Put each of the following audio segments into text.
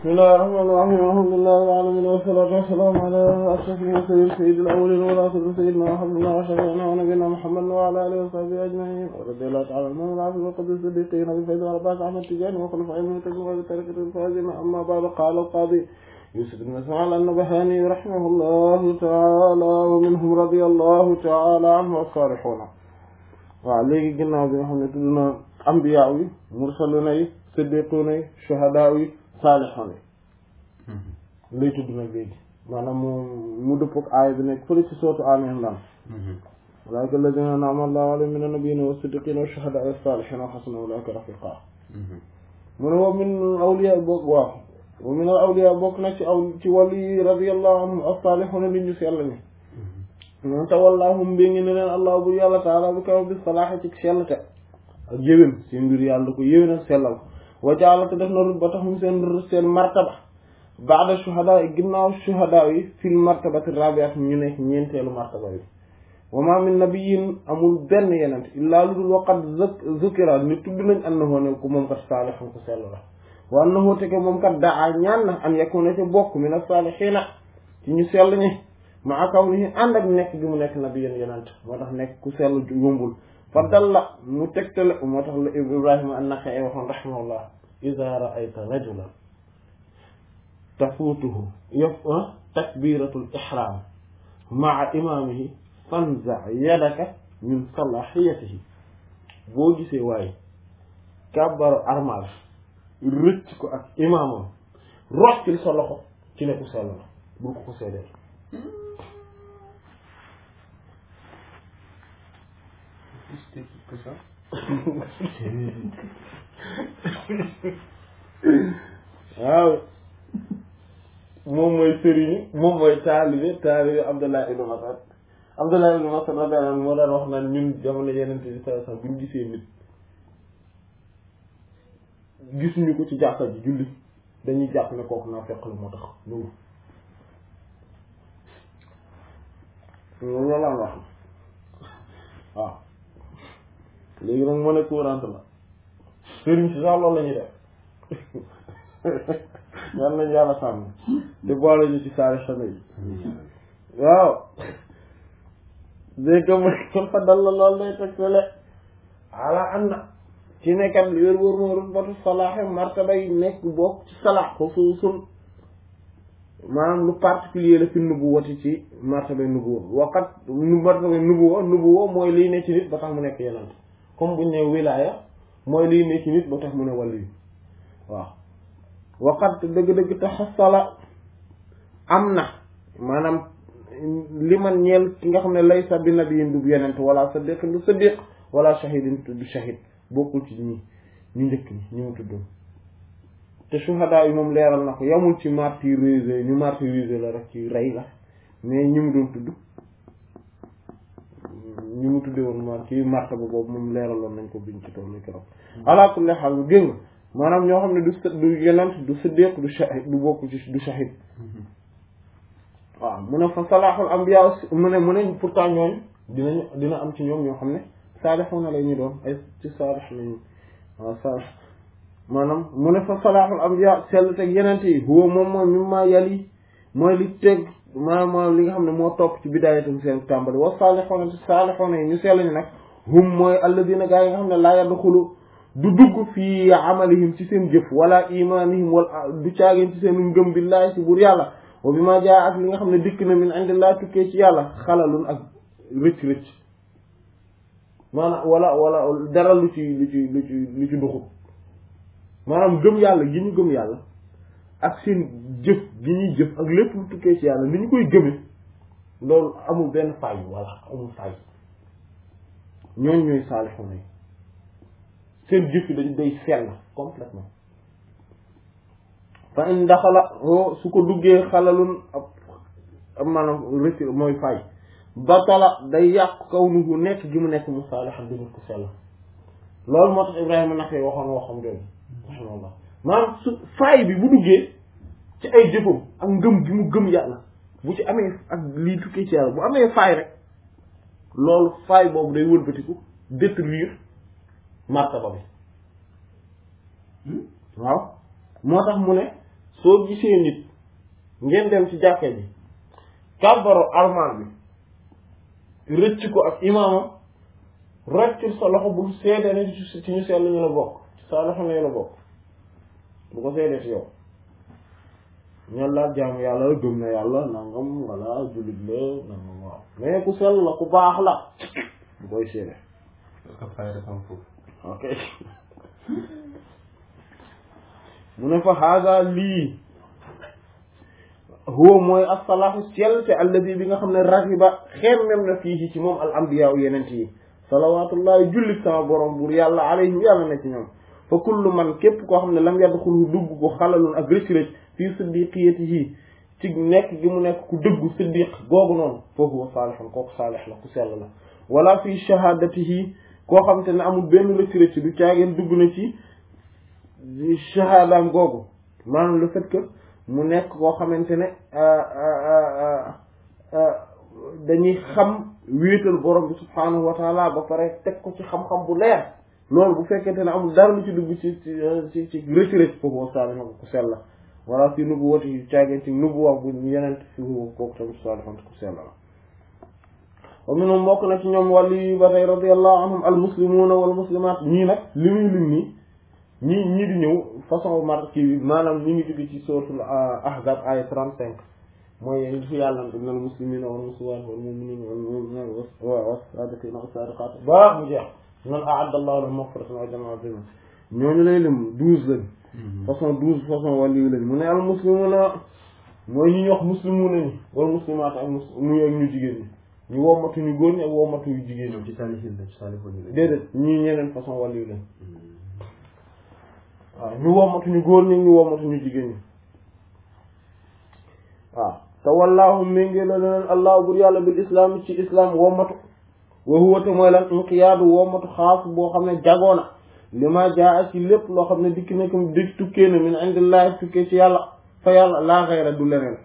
بسم الله الرحمن الرحيم الحمد لله رب العالمين والصلاة والسلام على أشرف المرسلين سيد الأولين والآخرين سيدنا وحبيبنا وشفيعنا ونبينا محمد وعلى آله وصحبه أجمعين ورضي الله تعالى عنهم العافية وقدس الصديقين أبي فيض والعباس أحمد تجاني وخلفاء المهتدين وبطريقة الفائزين أما بعد قال القاضي يوسف بن اسماعيل النبهاني رحمه الله تعالى ومنهم رضي الله تعالى عنه الصالحون waaw léegi ginnaaw bi nga xam ne tudd na ambiya yi mursaluna yi siddiquna yi shuhada yi saalixoon yi lay tudd nag léegi maanaam mu mu dëppook aaya bi nekk fële ci sootu Aali Imraan ulaa'ika allaziina an'ama Allaahu alayhim mina nabiyyiina wa siddiqiina wa shuhadaa wa saalihiina wa hasuna ulaa'ika rafiiqaa mu ne wa min awliyaa bokk waaw wa min al awliyaa bokk nag ci aw ci wàllu yi radiyallaahu anhum as-saalihuuna li ñu sell ni moom tawallaahum mbé ngi ne leen allah bu yàlla taala bi kaw bi salaaxe ci sellte ak yéwén seen mbir yàlla da ko yéwén ak sellal wa jaala te def na rut ba tax mu seen seen martaba baada shuhada yi ginnaaw shuhada yi fil martabati rabiat ñu nekk ñeenteelu martaba yi wa ma min nabiyin amul benn yenent illaa lu dul waqat zukira ni tudd nañ annahu ne ko moom kat saalixan ko sell la wa annahu te ke moom kat daa ñaan na an yakuna ca bokk min as-saalihiina ci ñu sell ñi maa kaw ni ànd ak nekk gi mu nekk nabiyan yenent moo tax nekk ku sell yombul fa dalla mu tegtale moo tax la Ibrahima an-Naxa'i waxoon rahimahullah iza ra'ayta rajulan tafuutuhu yaf takbiratul ihram maa imaamihi fanza yadaka min salahiyatihi boo gisee waaye kàbbaru armal rëcc ko ak imaamam roccil sa loxo ci ne ku sell la bul ko ko seedeel que ça waaw moom mooy sëriñu moom mooy taalibe taalibe Abdullah ibn Mas'ud Abdullah ibn Mas'ud radiyallahu anhu moo daan wax naan ñun jamono yeneen bi sallallahu alayhi wasallam bu ñu gisee nit gisuñu ko ci jàkka ji julli dañuy jàpp ne kooku naa fekk lu moo tax loolu loolu la wax waaw léegi nag mën a courante la sëriñ si sax loolu la ñuy def yal nañu yàlla sàmm te boole ñu ci saari xame yi waaw dégg nga mooy kon fa dal la loolu lay teg sele ala am na ci nekkat li wér wóor moo rutbatu salaaxe martaba yi nekk bokk ci salaax xusuusun maanaam lu particulier la fi nubuwati ci martaba nubuwa waqat nu martaba nubuwa nubuwa mooy liy ne ci nit ba tax mu nekk yenant comme buñ ne wilaya mooy liy ne ci nit ba tax mu ne wàllu yi waaw waqat dëgg-dëgg taxasala am na maanaam li man ñeel ki nga xam ne laysa bi nabiyin du yenent wala sadiqin du sadiq wala shahidin du shahid bokkul ci ñi ñu njëkk ñi ñu mu tuddoon te shuhada yi moom leeral na ko yamul ci martyrisé ñu martyrisé la rek ci rey la mais ñi mu doon tudd ñi mu tuddee woon mar ci martaba boobu moom leeraloon nañ ko biñ ci toll keroog ala kulli haal bu génn maanaam ñoo xam ne du du yenent du siddiq du shahid du bokk ci du shahid waaw mu ne fa salahul anbiya mu ne mu ne pourtant ñooñu dinañu dina am ci ñoom ñoo xam ne saalixuuna la ñu doon ay ci saalix lañu waaw saalix maanaam mu ne fa salahul anbiya sell teg yenent yi huwa moom mooy mi ma yali mooy li teg maanaam li nga xam ne moo topp ci bidaayatum seen tàmbali wa saalixuuna te saalixuuna yi ñu sell ñu nag hum mooy alladina gaa yi nga xam ne laa yadxulu du dugg fii amalihim ci seen jëf wala imanihim wala du caageen ci seen ngëm billaahi ci buur yàlla wa bi ma jaa ak li nga xam ne dikk na min indillah tukkee ci yàlla xalalun ak rëcc-rëcc maanaam wala wala dara lu ci lu ci lu ci lu ci duxut maanaam gëm yàlla gi ñu gëm yàlla ak seen jëf gi ñuy jëf ak lépp lu tukkee ci yàlla ni ñu koy gëme loolu amul benn fay wala amul fay ñooñ ñooy saalixuuna yi seen jëf yi dañ day sell complètement fa in daxala o su ko duggee xalalun ab ab maanaam rëcc mooy fay batala day yàq kaw nuhu nekk gi mu nekk mu saalixan di nit ko sell loolu moo tax Ibrahima naqe waxoon waxam jooju raximahullah maanaam su faay bi bu duggee ci ay jëfam ak ngëm gi mu gëm yàlla bu ci amee ak lii tukkee ci yàlla bu amee faay rek loolu faay boobu day wëlbatiku détruire martaba bi waaw moo tax mu ne soo gisee nit ngeen dem ci jàkka ji kàbbaro almaan bi rëcc ko ak imaamam rëccul sa loxo bul seede ne ci ci ñu sell ñu la bokk ci sa loxo ne la bokk bu ko seedee ci yow ñan laa jaamu yàlla la gëm na yàlla nangam walla jullit la nangam waaw mais ku sell la ku baax la bu koy seede ak fayda am foofu ok mu ne fa haaga lii huwa mooy as-salaahu sell te alladi bi nga xam ne raxiba xemmem na fii ci moom al anbiya u yenent yi salawatullahi jullit sama borom buur yàlla alayhim yàlla na ci ñoom fa kullu man képp koo xam ne lam yadxulhu dugg ko xalalun ak rëcc rëcc fii siddiqiyatihi ci nekk gi mu nekk ku dëggu siddiq googu noonu fa huwa saalihun kooku saalih la ku sell la wala fii shahadatihi koo xam te ne amul benn rëcc rëcc du caageen dugg na ci shahadaam googu maanaam le fait que mu nekk koo xamante ne dañuy xam wéetal borom bi subhaanahu wa taala ba pare teg ko ci xam-xam bu leer loolu bu fekkente ne amul dara lu ci dugg ci ci ci rëcc rëcc foofu wa saalih ko ku sell la wala fii nubu wati yu caageen ci nubu wax bu yeneen fi kooku tamit saalih ku sell la wa minhum bokk na ci ñoom wàllu yi ba tey radiyallahu anhum al muslimuuna wal muslimaat ñii nag li muy lim nii ñii ñii di ñëw façon mar kii bi maanaam ñi ngi jóge ci suratul ahzab aya trente cinq mooy li fi yàlla na al muslimina wal muslimaat wal mu'minina wal mu'minaat wa saadiqiina wa saadiqaat ba mu jeex man a'adda allahu lahum maghfiratan wa ajran azima ñooñu lay lim douze lañ façon douze façon wàllu yi lañ mu ne al muslimuna mooy ñi ñu wax muslimuna ñi wal muslimaat ak mus muy ak ñu jigéen ñi ñu wommatu ñu góor ñi ak wommatu yu jigéen ñi ñoom ci saalihiin la ci saalihoon yi la déedéet ñii ñeneen façon wàllu yi lañ waaw ñu wommatu ñu góor ñi ñu wommatu ñu jigéen ñi waaw te wallaahu méngee la leen allah bur yàlla bil islam ci islam wommatu wa huwa te mooy lan inqiyaadu wommatu xaas boo xam ne jagoona li ma jaa ci lépp loo xam ne dikk na ko dikk tukkee na min indillahi tukkee ci yàlla fa yàlla laa xayra du leneen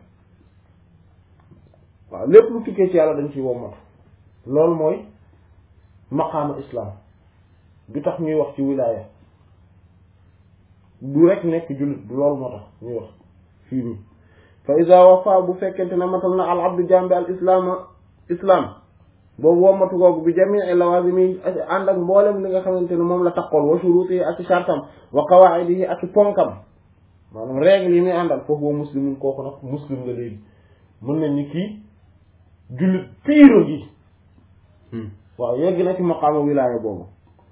waaw lépp lu tukkee ci yàlla dañ ciy wommatu loolu mooy maqaama islam du tax ñuy wax ci wilaaya du rek nekk jullit du loolu moo tax ñuy wax fii nii fa iza wafa bu fekkente ne matal na al abdu jambi al islaama islam boobu wommatu googu bi jamii lawazimi ànd ak mboolem li nga xamante ne moom la taqool wa shuruutihi ak shartam wa qawaidihi ak ponkam maanaam règle yi muy àndal foofu wa muslimun kooku nag muslim nga léegi mën nañ ni kii jullit piiro gi waaw yegg na ci maqaama wilaaya boobu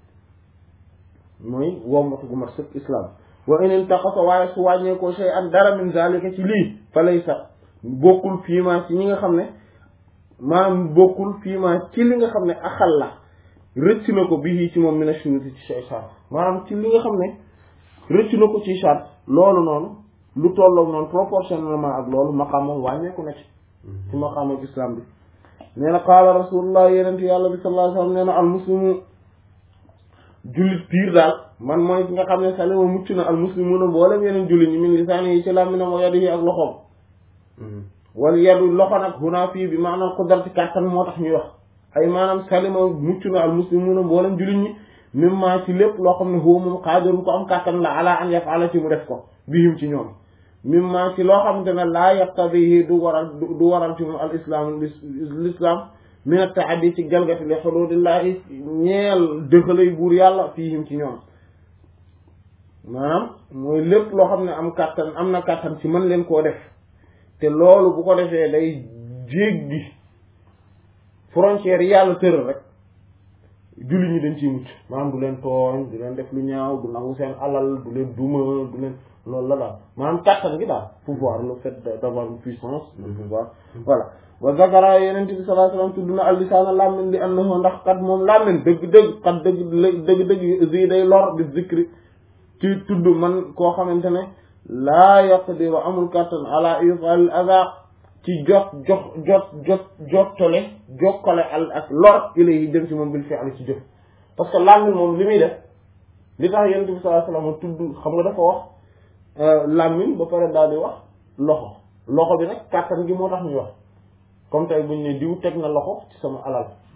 mooy wommatu gu mat sëkk islam wa in intaqasa waaye su wàññeekoo shay an dara min zalika ci lii fa laysa bokkul fiima ci ñi nga xam ne maanaam bokkul fiima ci li nga xam ne axal la rëcc na ko bii ci moom mina shuruti ci shay shart maanaam ci li nga xam ne rëcc na ko ci shart loolu noonu lu tolloog noonu proportionnellement ak loolu maqaamam wàññeeku na ci ci maqaamam islam bi nee na qaala rasulullah yenent yàlla bi sallallahu alayhi wasallam nee na al muslimu jullit piir daal man mooy ki nga xam ne salima mucc na al muslimuna mboolem yeneen jullit ñi min lisaani yi ci làmminam wa yadihi ak loxoom wal yadu loxo nag huna fii bi maanaam qudrati kàttan moo tax ñuy wax ay maanaam salima mucc na al muslimuna mboolem jullit ñi mimma ci lépp loo xam ne huwa moom qaadirun ko am kàttan la ala an yaf'ala ci mu def ko bihim ci ñoom mimma ci loo xamante ne laa yaqtadihi du waral du waral ci moom al islam l'islam min at-ta'addi ci jalgati li xududillahi ñeel dëxalay buur yàlla fiihim ci ñoom maanaam mooy lépp loo xam ne am kàttan am na kàttan ci mën leen koo def te loolu bu ko defee day jéggi frontière yi yàlla tëral rek jullit ñi dañ ciy mucc maanaam du leen tooñ du leen def lu ñaaw du nangu seen alal du leen duma du leen loolu la daal maanaam kàttan gi daal pouvoir le fait d'avoir une puissance le pouvoir voilà wa zakara yeneen bi sallallahu alayhi wasallam tudd na al-lisaana làmmiñ li annahu ndax kat moom làmmiñ dëgg-dëgg kat dëgg dëgg-dëgg zi day lor bi zikri ci tudd man koo xamante ne laa yaqdiru amul kàttan ala ifal aza ci jot jox jot jot jottale jokkale al ak lor ilayhi jëm ci moom bil fi'li ci jëf parce que làmmiñ moom li muy def li tax yeneen bi sallallahu alayhi wasallam tudd xam nga dafa wax làmmiñ ba pare daal di wax loxo loxo bi nag kàttan gi moo tax ñuy wax comme tey buñ ne diw teg na loxo ci sama alal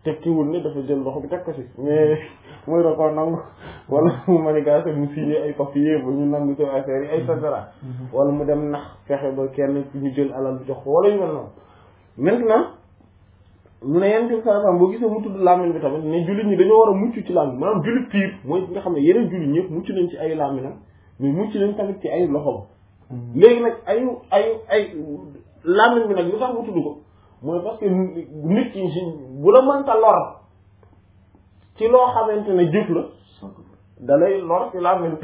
tekkiwul ne dafa jël loxo bi teg ko ci mais mooy da koo nangu wala mu manigancé mu signé ay papier ba ñu nangu ci affaire yi et cetera wala mu dem nax fexe ba kenn ñu jël alal bi jox ko wala ñu mel noonu maintenant mu ne yenn ci saa boo gisee mu tudd làmmiñ bi tamit ne jullit ñi dañoo war a mucc ci làmmiñ maanaam jullit piir mooy nga xam ne yeneen jullit ñëpp mucc nañ ci ay làmmiñam mais mucc nañ tamit ci ay loxoom léegi nag ay ay ay làmmiñ bi nag lu tax mu tudd ko mooy parce que nit ki si bu la mënta lor ci loo xamante ne jëf la da lay lor ci làmmiñ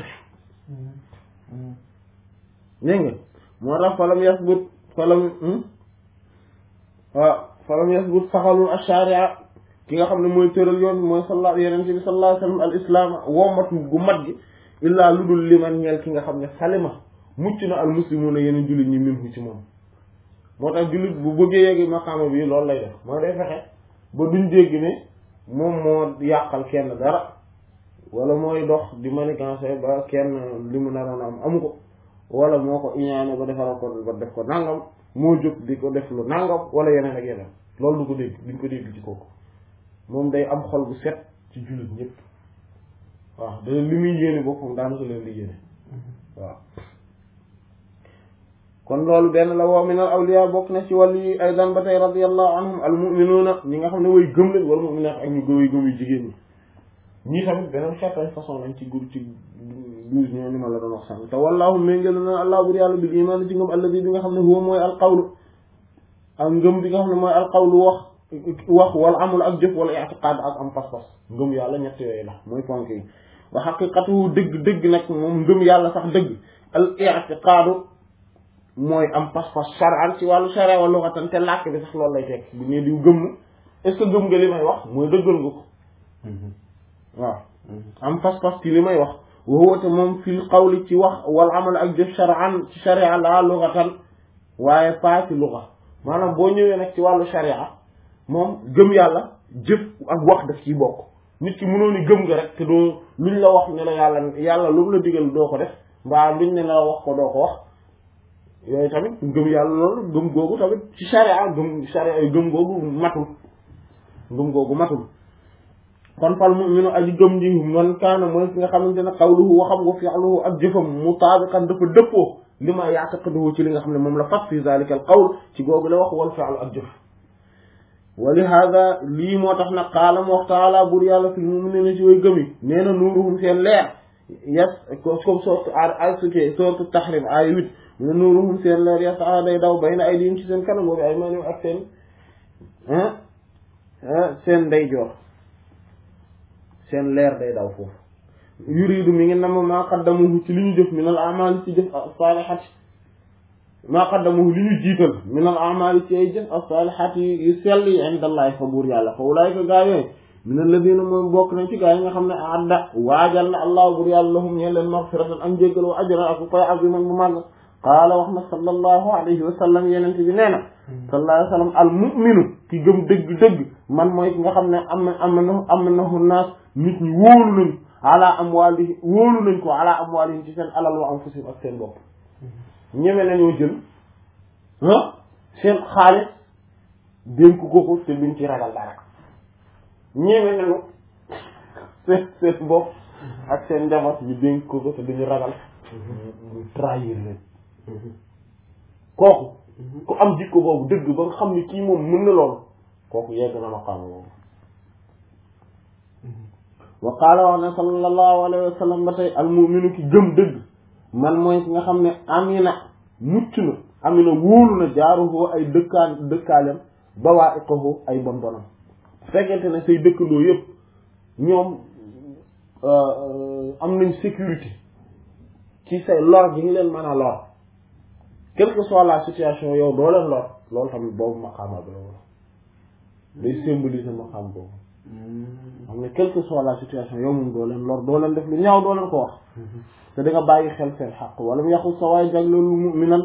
dégg nga moo tax falam yasbut falam waaw falam yasbut saxalul ash-sharia ki nga xam ne mooy tëral yoon mooy salla yeneen bi sallallahu alayhi wasallam al islam wommat gu mat gi illaa lu dul liman ñeel ki nga xam ne salima mucc na al muslimuna yeneen jullit ñi minhu ci moom moo tax jullit bu bëggee yeggi maqaama bi loolu lay def mooy day fexe ba duñ dégg ne moom moo yàqal kenn dara wala mooy dox di manigancé ba kenn li mu naroon am amu ko wala moo ko iñaane ba defaral ko ba def ko nangam moo jóg di ko def lu nangam wala yeneen ak yeneen loolu du ko dégg duñ ko dégg ci kooku moom day am xol bu set ci jullit ñëpp waaw da li muy yéene boppam daanaka leen di yéene waaw kon loolu benn la woo min al awliya bokk na ci wàllu yi aydan ba tey radiyallahu anhum al mu'minuuna ñi nga xam ne way gëm lañ wala mu'minaat ak ñu way gëm yu jigéen ñi ñii tamit beneen xeetañ façon lañ ci gur ci douze ñoo ni ma la doon wax sànq te wallahu méngel na allah bur yàlla bil iman ci ngëm alladi bi nga xam ne huwa mooy al qawlu ak ngëm bi nga xam ne mooy al qawlu wax wax wala amul ak jëf wala i'tiqaad ak am pas-pas ngëm yàlla ñett yooyu la mooy ponk yi wa xaqiqatu dëgg dëgg nag moom ngëm yàlla sax dëgg al i'tiqaadu mooy am pas-pas shar'an ci wàllu sharia wala lughatan te làkk bi sax loolu lay teg bu ñu diw gëm na est ce que gëm nga li may wax mooy dëggal nga ko waaw am pas-pas ci li may wax wowoote moom fil qawli ci wax wal amal ak jëf shar'an ci sharia la lughatan waaye pas ci lugha maanaam boo ñëwee nag ci wàllu sharia moom gëm yàlla jëf ak wax daf ciy bokk nit ki mënoo ni gëm nga rek te doo luñ la wax ne la yàlla yàlla lu mu la digal doo ko def mbaa luñ ne la wax ko doo ko wax yooyu tamit gëm yàlla loolu gëm googu tamit ci sharia gëm sharia yu gëm googu matul gëm googu matul kon fal mu'minu aji gëm ji man kaana mooy ki nga xamante ne qawluhu waxam wa fi'luhu ak jëfam mutaabiqan dafa dëppoo li ma ya'taqiduhu ci li nga xam ne moom la fas fi zalika al qawl ci googu la wax wal fi'lu ak jëf wa li hada lii moo tax nag qaala mu wax taala bur yàlla fil mu'minina ci way gëm yi nee na nuuruhum seen leer yes comme sorte ay suke sorte tahrim ay huit mu ne nuuruhum seen leer yes a day daw bayna aydihim ci seen kanam boobu ay maanaam ak seen seen ndeyjoor seen leer day daw foofu yuridu mi ngi nam maa qaddamuhu ci li ñu jëf min al a'mal ci jëf as-salihat maa qaddamuhu li ñu jiital min al a'mal ci ay jëf as-salihat yu sell yi indallahi fa buur yàlla fa ulaika gaa yooyu min alladina moom bokk nañ ci gaa yi nga xam ne adda waajal na allah buur yàlla lahum ñeen leen maghfiratan am jéggal wa ajran ak koy aziman bu màgg qaala wax na sallallahu alayhi wa sallam yeneen bi nee na sallallahu alayhi wa sallam al mu'minu ki gëm dëgg-dëgg man mooy ki nga xam ne am na am na am nahu naas nit ñi wóolu nañ ala amwaali wóolu nañ ko ala amwaalihim ci seen alal wa anfusihim ak seen bopp ñeme nañoo jël ah seen xaalis dénk ko ko te duñ ci ragal dara ñeme nañu seen seen bopp ak seen njaboot ñu dénk ko ko te duñu ragal ñu trahir leen kooku ku am jikko boobu dëgg ba nga xam ne kii moom mën na loolu kooku yegg na maqaama boobu wa qaala wax ne sallallahu alayhi wa sallam ba tey almuminu ki gëm dëgg man mooy ki nga xam ne amina mucc na amina wóolu na jaaruhoo ay dëkkaan dëkkaalem ba waa iqahu ay bon bonam fekkente ne say dëkkandoo yëpp ñoom am nañ sécurité ci say lor gi ngi leen mën a lor quelle que soit la situation yow doo leen lor loolu tamit boobu maqaama bi la wala day symboliser maqaam boobu xam ne quelle que soit la situation yow moom doo leen lor doo leen def lu ñaaw doo leen ko wax te da nga bàyyi xel seen xaq wala mu yàqul sa waay jagleelu mu'minan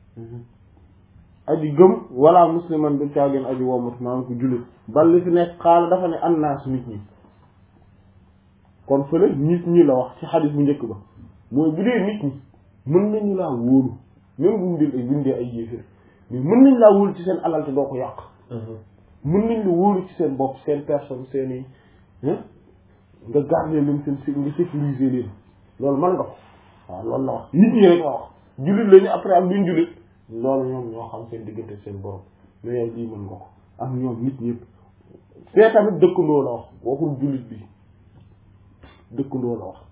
aji gëm wala musliman du caageen aji womat maanaam ko jullit bal li fi nekk xaala dafa ne annaas nit ñi kon fële nit ñi la wax ci xadis bu njëkk ba mooy bu dee nit ñi mën nañu laa wóolu même bu ñu ay bindee ay yéeféer mais mën nañ laa wóolu ci seen alal te doo ko yàq mën nañ la wóolu ci seen bopp seen personne seen i nga garder leen seen si nga sécuriser leen loolu mën nga ko waaw loolu la wax nit ñi rek la wax jullit lañu après am duñ jullit loolu ñoom ñoo xam seen diggante seen borom mais yow lii mën nga ko ak ñoom nit ñëpp fee tamit dëkkandoo la wax waxul jullit bi dëkkandoo la wax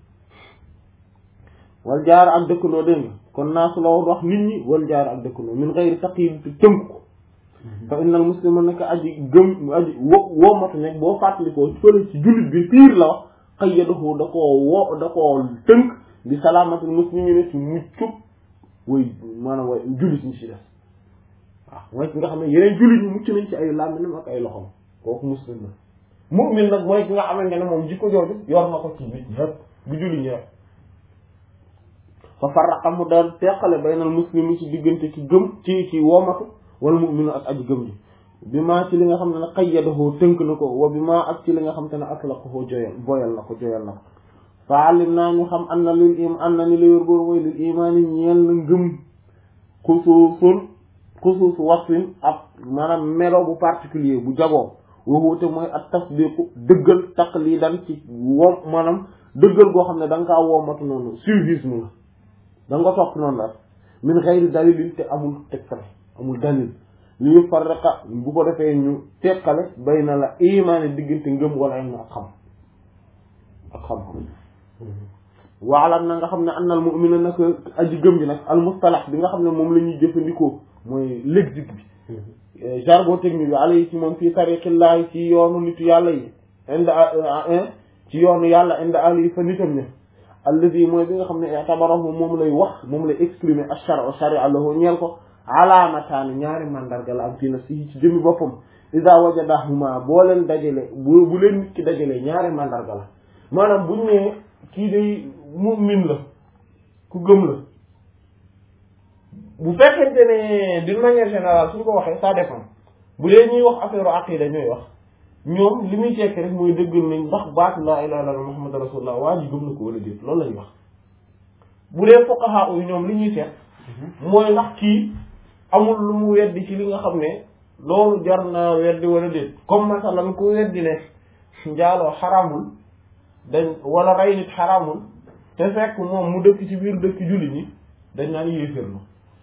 wal jaar ak dëkkandoo dégg nga kon naa su la wax nit ñi wal jaar ak dëkkandoo min xëyri taqyid te tënk ko fa innal muslima nekk aji gëm aji wo woomatu nekk boo fàttalikoo fële ci jullit bi piir la wax qayyadahu da koo wo da koo tënk di salaamatul muslimina ci muccub way maanaam way jullit ñi ci def waaw mooy ki nga xam ne yeneen jullit ñi mucc nañ ci ay làmminam ak ay loxom kooku muslim la mu'min nag mooy ki nga xamante ne moom jikko jooju yor na ko ci nit ñëpp bu jullit ñi rek fa farraqa mu daan teqale baynal muslimi ci diggante ci gëm ci ci woomatu wala mu'minu ak aji gëm ji bi maa ci li nga xam ne ne qayyadahu tënk na ko wa bi maa ak ci li nga xam te ne atlaqahu joyal boyal na ko joyal na ko fa alim naa ñu xam an na lil im an na ni la yor góor mooy lil imaani ñeel na ngëm xusuusun xusuus wasfin ak maanaam melo bu particulier bu jagoo waxuute mooy ak tasdiqu dëggal taqlidan ci wom maanaam dëggal goo xam ne da nga kaa woomatu noonu suivisme la da nga ko topp noonu la min xayri dalilin te amul tegtale amul dalil li ñu farraqa bu ko defee ñu teqale bay na la imaani diggante ngëm wala ilm ak xam ak xam-xam waalam na nga xam ne annal mu'mina nag aji gëm ji nag al mustalax bi nga xam ne moom la ñuy jëfandikoo mooy lexique bi jargon technique bi alay ci moom fii tariqillahi ci yoonu nitu yàlla yi inda ci yoonu yàlla inda ali fa nitam ne alladi mooy bi nga xam ne i'tabarahu moom lay wax moom lay exprimer ash-shar'u sharia lahu ñeel ko alaamataani ñaari mandarga la am fii nafsihi ci jëmi boppam iza wajadahuma boo leen dajale bu bu leen nit ki dajale ñaari mandarga la maanaam buñ ne kii day mu'min la ku gëm la bu fekkente ne d'une manière générale suñ ko waxee ça dépend bu dee ñuy wax affaire aqida ñooy wax ñoom li muy tekki rek mooy dëggal nañ ndax baatu laa ilaaha illallaah muhammad rasulullah waa ji gëm na ko wala déet loolu lañuy wax bu dee fuqaha yi ñoom li ñuy seet mooy ndax kii amul lu mu weddi ci li nga xam ne loolu jar na weddi wala déet comme masalan ku weddi ne njaaloo xaraamul dañ wala rey nit xaraamul te fekk moom mu dëkk ci biir dëkk jullit ñi dañ naan yéeféer na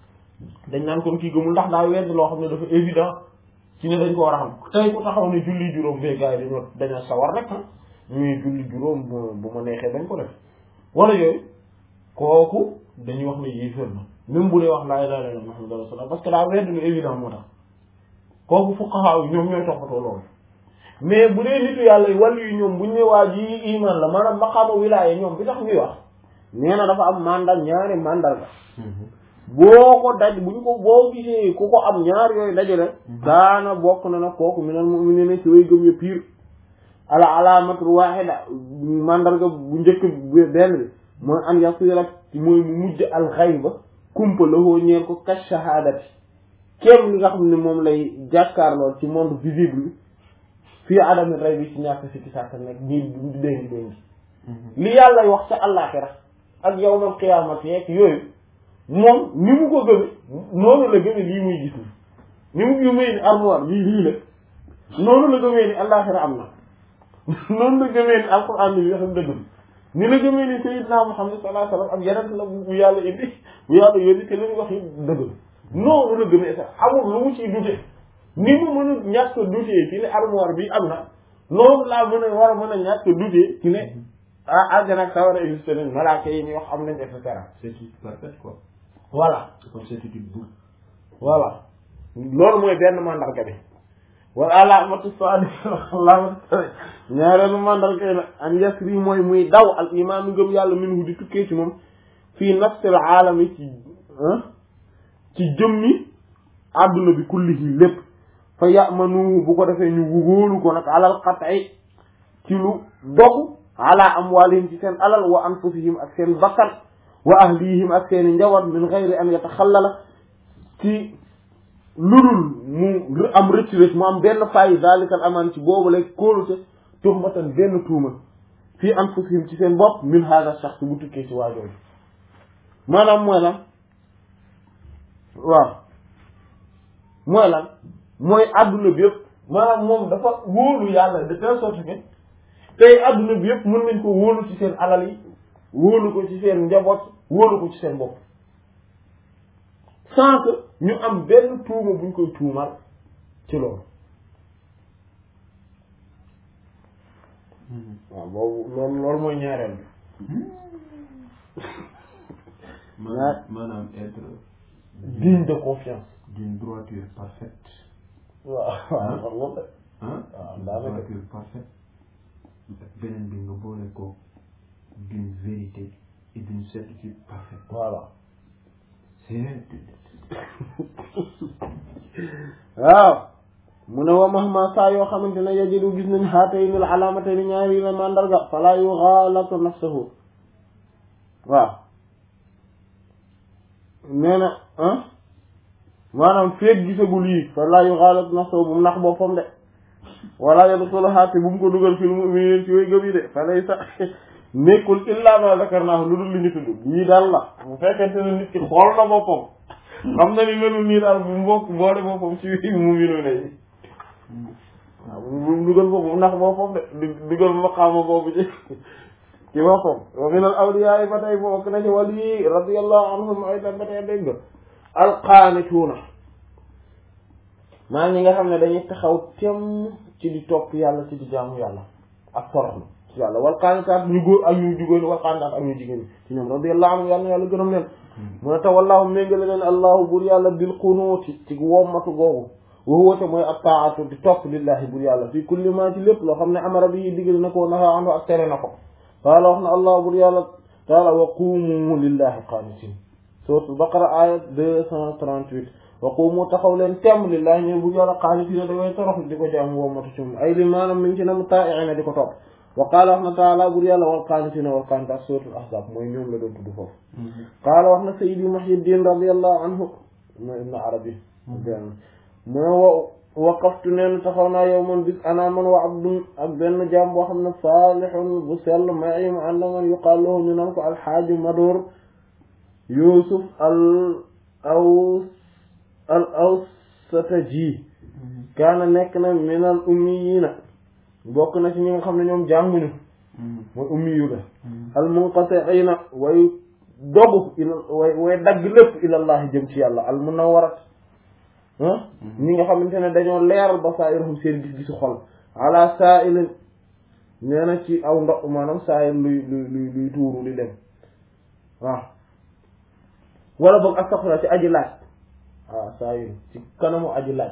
dañ naan kon kii gëmul ndax daa weddi loo xam ne dafa évident ci ne dañ ko war a xam tey ku taxaw ne julli juróom bee gars yi dañoo dañoo sawar rek ah ñuy julli juróom bu ma neexee dañ ko def wala yooyu kooku dañuy wax ne yéeféer na même bu dee wax laa ilaaha illallaah muhammadu rasulullah parce que daa weddi lu évident moo tax kooku fuqaha yi ñoom ñooy toppatoo loolu mais bu dee nitu yàlla yi wàllu yi ñoom buñ ne waa ji iman la maanaam maqaama wilaaya ñoom bi tax ñuy wax nee na dafa am mandal ñaari mandal la boo ko daj buñ ko boo gisee ku ko am ñaar yooyu dajale daana bokk na nag kooku minal mu'minina ci way gëm ya piir ala alamatul wahida mandarga bu njëkk benn bi mooy an yasira mooy mu mujj al ghayba kumpa la hoo ñeel ko ka shahadati kéem li nga xam ne moom lay jàkkaarloo ci monde visible bi fii adami ray bi ci ñàkk si ki sàkk nekk ñi di déngi déngi li yàlla wax ca àllaaxira ak yawmal qiyaamati yeeg yooyu moom ni mu ko gëme noonu la gëme lii muy gis ni ni mu gëmee ni armoire bii lii la noonu la gëmee ni àllaaxira am na noonu la gëmee ni alxuraan bi xam dëgg ni la gëmee ni sayyidina Muhammad sallallahu alayhi wasallam ak yeneen la bu yàlla indi bu yàlla yónni te li ñu wax yi dëgg noonu la gëmee sax amul lu mu ciy dute ni mu mën a ñàkk a dute ci ne armoire bi am na noonu laa mën a war a mën a ñàkk a dute ci ne ah àjjana ak sawara existé nañ malaaka yi ñuy wax am nañ et cetera certitude parfaite quoi. voilà comme certitude bu. voilà loolu mooy benn mandarga bi wala alaamatu saani alaamatu ñaareelu mandarga yi nag an yasri mooy muy daw al imaanu ngëm yàlla minhu di tukkee ci moom fii nafsil aalami ci ci jëmmi àdduna bi kullihi lépp fa ya'manu bu ko defee ñu wóolu ko nag alal qat'i ci lu dogu ala amwalihim ci seen alal wa anfusihim ak seen bakkan wa ahlihim ak seen i njaboot min ghayri an yataxallala ci ludul mu am rëcc rëcc mu am benn fayi zalikal amaan ci boobu lay kóolute tuhmatan benn tuuma fii anfusihim ci seen bopp min hada shakhs bu tukkee ci waajooju maanaam mooy lan waaw mooy lan mooy àdduna bi yëpp maanaam moom dafa wóolu yàlla de telle sorte que tey adduna bi yëpp mën nañ ko wóolu ci seen alal yi wóolu ko ci seen njaboot wóolu ko ci seen bopp sans que ñu am benn tuuma buñ koy tuumal ci loolu waaw boobu loolu loolu mooy ñaareel bi maanaam maanaam être digne de confiance d'une droiture parfaite waaw waaw xam nga hein waaw d'une daanaka. droiture parfaite beneen bi nga boole ko d'une vérité et d'une certitude parfaite voilà c'est waaw mu ne wa mahma saa yoo xamante ne yajidu gis nañ haatayni al alaamatayni ñaari la mandarga fala yughalatu nafsuhu waaw nee na ah maanaam feeg gisagul yi fala yughalatu nafsuhu bu mu nax boppam de wala yadxulu haati bu mu ko dugal fil mu'minin ci way gëm yi de fa lay sax nekkul illa ma zakarnaahu lu dul li ñu tudd lii daal la bu fekkente ne nit ki xool na boppam xam na ni melul nii daal bu mbokk boole boppam ci wi mu minu ne yi waaw bu mu dugal boppam ndax boppam de du dugal maqaama boobu ci ci boppam wa min al awliya yi ba tey bokk na ci wàll yi radiyallahu anhum aydan ba tey dégg nga alqaanituuna maa ñi nga xam ne dañuy taxaw tem ci di topp yàlla ci di jaamu yàlla ak toroxlu ci yàlla wal qaanitaat ñu góor ak ñu jigéen wal qaanitaat ak ñu jigéen ci ñoom radiyallahu anhum yàlla na yàlla gërëm leen mu ne tawallahu méngale leen allahu bur yàlla bil qunuuti ci wommatu googu wa huwa te mooy ak taatu di topp lillahi bur yàlla fii kulli ma ci lépp loo xam ne amara bi digal na ko naha anhu ak tere na ko qaala wax na allah bur yàlla taala wa qumu lillahi qaanitin suratul baqara aya deux cent trente-huit wa qumu taxaw leen temm lillahi ñooy bur yàlla qaanitin da way torox di ko jaamu wommatu ci moom ay li maanaam mi ngi ci na mu taa'iina di ko topp wa qaala wax na taala bur yàlla wal qaanitina wal qaanitaat suratul ahzab mooy ñoom la doon tudd foofu qaala wax na sayidi muhyiddin radiallahu anhu mooy ibnu arabi mu ne wa waqaftu neen taxaw naa yow man bis ana man wa abdun ak benn jaam boo xam ne saalihun bu sell mai mu ànd man yuqaal lahu ñu naan ko alxaaju madoor yusuf al aw al awsataji kaana nekk na min al ummiyina bokk na ci ñi nga xam ne ñoom jànguñu mooy ummiyu la al munqati'ina way dogu ila way way dagg lépp ilallahi jëm ci yàlla al munawwarat ah ñi nga xamante ne dañoo leeral basaairuhum seen gis-gisu xol ala sa'ilin nee na ci aw ndox maanaam saa'il luy luy luy luy tuuru di dem waaw wala boog astaghfirullah ci aji laaj waaw saa'il ci kanamu aji laaj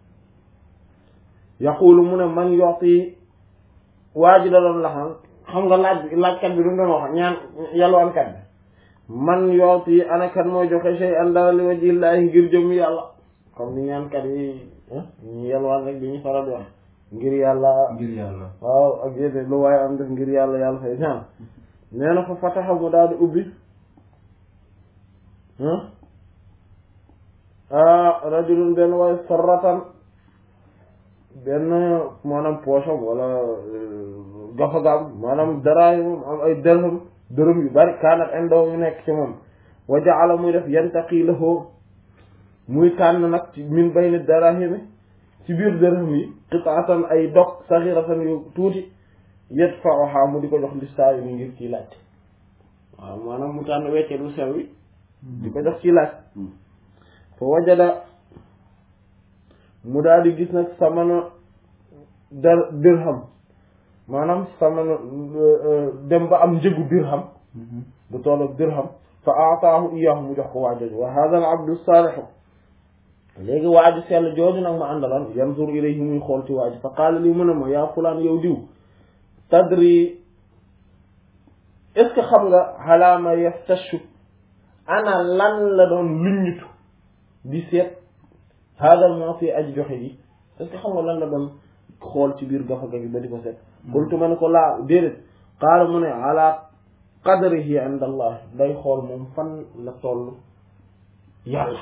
yaqulu mu ne man yooti waa ji da doon laxan xam nga laaj bi laajkat bi du mu doon wax ñaan yalwaankat bi man yooti ana kan mooy joxe shay'an dara li wajhillaahi ngir jëm yàlla comme ni ñaankat yi ñu yalwaan rek bi ñu faral di wax ngir yàlla ngir yàlla waaw ak yéen lu waaye am def ngir yàlla yàlla fay ñaan nee na fa fataxa mu daal di ubbi ah rajulun benn waaye sarratan benn maanaam poosam wala gafagaam maanaam daraay moom am ay dërëm dërëm yu bari kaanat indaw yu nekk ci moom wa ja'ala muy def yantaqi lahu muy tànn nag ci min bayni darahimi ci biir dërëm yi qit'atan ay dog saghiratan yu tuuti yadfa'uha mu di ko jox listaa yi ngir ciy laaj waaw maanaam mu tànn wecce lu sew wi di ko jox ciy laaj fa wajada mu daal di gis nag samana dar dirham maanaam samana dem ba am njëgu dirham bu toll ak dirham fa aataahu iyaahu mu jox ko waa jooju wa hada al abdu saalihu léegi waa ji sell jooju nag ma àndaloon yanzur ilayhi muy xool ci waa ji fa qaala li mu ne ma yaa fulaan yow diw tadri est ce que xam nga xalaama yaftashu ana lan la doon luññutu di seet haadal moo fi aji joxe ji est ce que xam nga lan la doon xool ci biir gafaga gi ba di ko seet qultu ma ne ko laa déedéet qaala mu ne ala qadrihi inda allah day xool moom fan la toll yàlla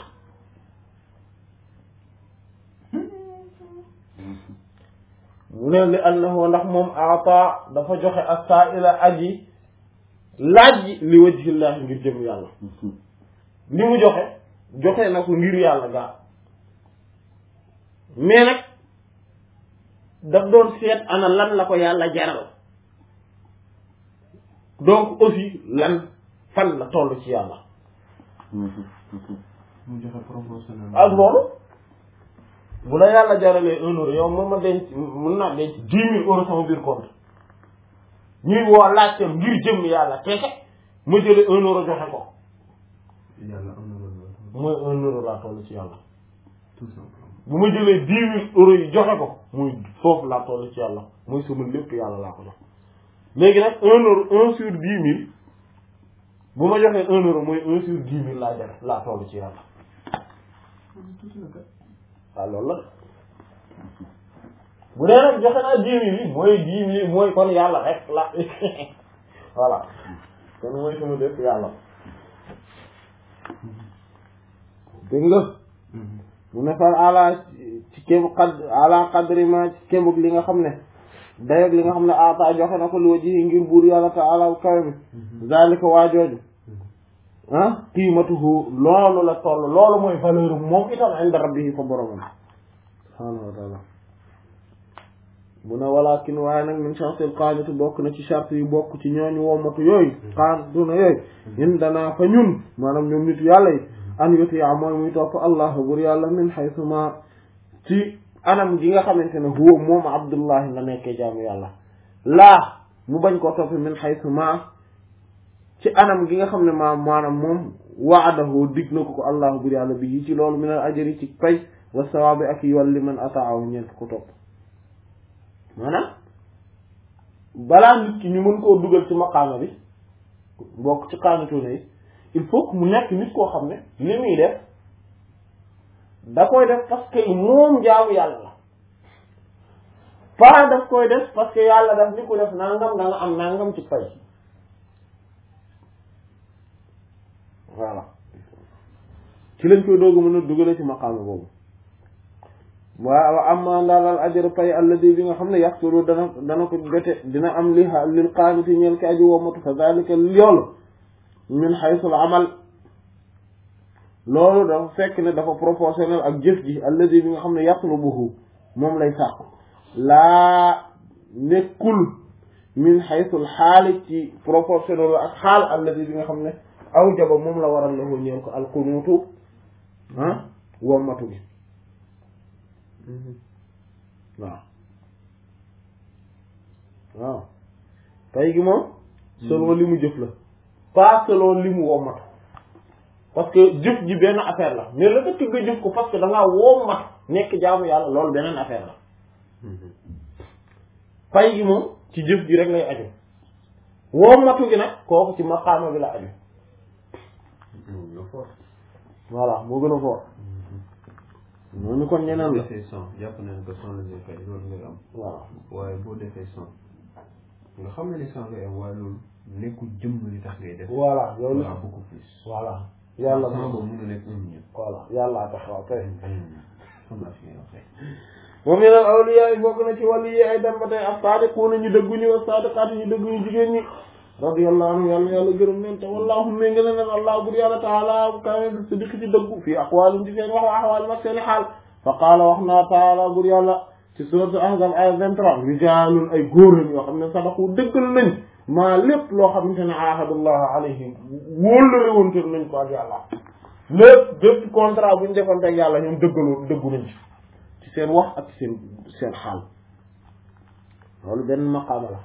mu ne li annahu ndax moom aata dafa joxe as-sa'ila aji laaj ji li wajhillahi ngir jëm yàlla li mu joxe joxe na ko ngir yàlla gaa mais nag daf doon seet ana lan la ko yàlla jaral donc aussi lan fan la toll ci yàlla mu joxe proportionnel ak loolu bu la yàlla jaralee un euro yow mën ma denc mën naa denc dix mille euros sama biir compte ñuy woo laajte ngir jëm yàlla keke ma jëlee un euro joxe ko yàlla am na loolu mooy un euro laa toll ci yàlla tout simplement bu ma jëlee dix mille euros yi joxe ko muy foofu laa toll ci yàlla mooy sama lépp yàlla laa ko jox léegi nag un euro un sur dix mille bu ma joxee un euro mooy un sur dix mille laa joxe laa toll ci yàlla tuuti na kat waaw loolu la bu dee nag joxe naa dix mille yi mooy dix mille mooy kon yàlla rek la voilà kon mooy sama lépp yàlla dégg nga mu ne fal ala ci kébu xad ala qadri ma ci kébug li nga xam ne dayog li nga xam ne ata joxe na ko li wajihi ngir buur yàlla taala kawe mi zalika waajooju ah qiimatuhu loolu la toll loolu mooy valeur moom itam inda rabbihi fa boromam subhaanahu wa taala mu ne walakin waaye nag min shartil qaanati bokk na ci charte yu bokk ci ñooñu wommatu yooyu qaanatuna yooyu in danaa fa ñun maanaam ñoom nitu yàlla yi an yutia mooy muy topp allah bur yàlla min haythu ma ci anam gi nga xamante ne huwa moom abdullahi la nekkee jaamu yàlla laa mu bañ koo topp min haythu ma ci anam gi nga xam ne ma maanaam moom waadahu dig na ko ko allah bur yàlla bi yi ci loolu min al ajri ci pay wa sawaabi ak yiwal li man ataahu ñeent ko topp maanaam balaa nit ki ñu mën koo dugal ci maqaama bi bokk ci qaanatuna yi il faut que mu nekk nit koo xam ne li muy def da koy def parce que moom jaamu yàlla la pas daf koy def parce que yàlla daf ni ko def nangam da nga am nangam ci fay voilà ci lañ koy doogu mën a dugale ci maqaama boobu waaw amma ndaalal ajr pay alladi bi nga xam ne yaxtulu dana dana ko jote dina am li lil qaaniti ñeel ki aji womatu fa dalika yoolu min xaysul amal loolu dafa fekk ne dafa proportionnel ak jëf ji alladi bi nga xam ne yatlubuhu moom lay sàkku laa nekkul min xaysul xaali ci proportionnel ak xaal alladi bi nga xam ne aw jaba moom la waral lahu ñeel ko alqunuutu ah wommatu gi waaw waaw pay gi moom selon li mu jëf la pas selon li mu wommatu parce que jëf ji benn affaire la mais la fekk nga jëf ko parce que da ngaa wommatu nekk jaamu yàlla loolu beneen affaire la pay gi moom ci jëf ji rek lay aju wommatu gi nag kooku ci maqaama bi la aju voilà moo gën a fort noonu kon ñeneen la defee cent jàpp nañ ko cent la ngay fay loolu ngay am waaw waaye boo defee cent nga xam ne ni cent ngay am waaye loolu nekkul jëmm li tax ngay def voilà yow li voilà beaucoup plus voilà yàlla cent moom boobu mën na nekk un million voilà yàllaa tax waaw kay xam naa fi ngay waxee wa min al awliya yi bokk na ci wàllu yi ay dem ba tey ak saadiquuna ñu dëggu ñu wa saadiqaati ñu dëggu ñu jigéen ñi radiyallahu anhu yàlla yàlla gërëm leen te wallahu ménga leen allah bur yàlla taala kawe bi siddiq ci dëggu fii aqwaalim ci seen wax wa ahwaalim ak seeni xaal fa qaala wax naa taala bur yàlla ci sourate ahzab ay 23 rijaalun ay góor lañ yoo xam ne sadaqu dëggal nañ maa lépp loo xamante ne ahadullah alayhim wóllëre woon te nañ ko ak yàlla lépp bépp contrat bu ñu defoon ak yàlla ñoom dëggaloo dëggu nañ ci ci seen wax ak seen seen xaal loolu benn maqaama la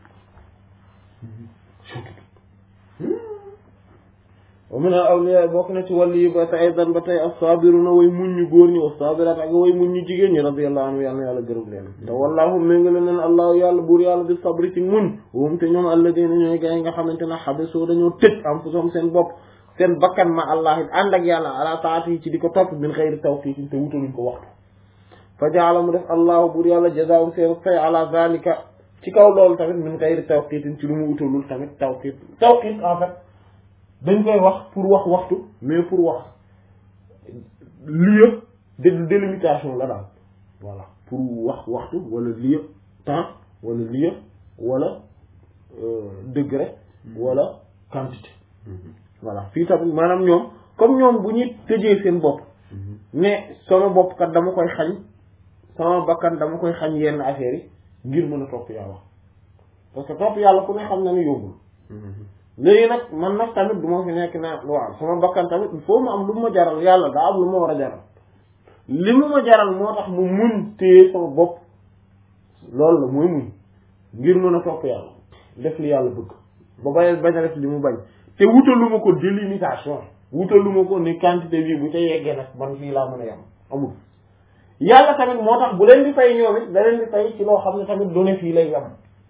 wa min al awliya bokk na ci wàllu yi ba tey dan ba tey as-sabiruna way muñ ñu góor ñi was-sabirat ak way muñ ñu jigéen ñi radiyallahu anhu yàlla na yàlla gërëm leen te wallahu méngale leen allahu yàlla buur yàlla bi sabri ci muñ wum te ñoom alladina ñooy gaa yi nga xamante ne xabisu dañoo tëj anfusahum seen bopp seen bakkan ma allah it ànd ak yàlla ala taati yi ci di ko topp min xëyri tawfiitin te wutaluñ ko waxtu fa jaala mu def allahu buur yàlla jazaahum seen fay ala zalika ci kaw loolu tamit min xëyri tawqiitin ci lu mu wutalul tamit tawqiit tawqiit en fait dañ koy wax pour wax waxtu mais pour wax lieu de délimitation la daal voilà pour wax waxtu wala lieu temps wala lieu wala degré wala quantité voilà fii tamit maanaam ñoom comme ñoom bu ñuy tëjee seen bopp mais sama bopp kat dama koy xañ sama bakkan dama koy xañ yenn affaires yi ngir mën a topp yàlla parce que topp yàlla ku ne xam na ni yóbbul léegi nag man nag tamit du ma fi nekk naa waaw sama bakkan tamit il faut mu am lu ma jaral yàlla daa am lu ma war a jaral li mu ma jaral moo tax mu muñ téye sama bopp loolu la mooy muñ ngir mën a topp yàlla def li yàlla bëgg ba bañ bañ a def li mu bañ te wutalu ma ko délimitation wutalu ma ko ni quantité bi bu ca yeggee nag man fii laa mën a yem amul yàlla tamit moo tax bu leen di fay ñoom it da leen di fay ci loo xam ne tamit du ne fii lay yem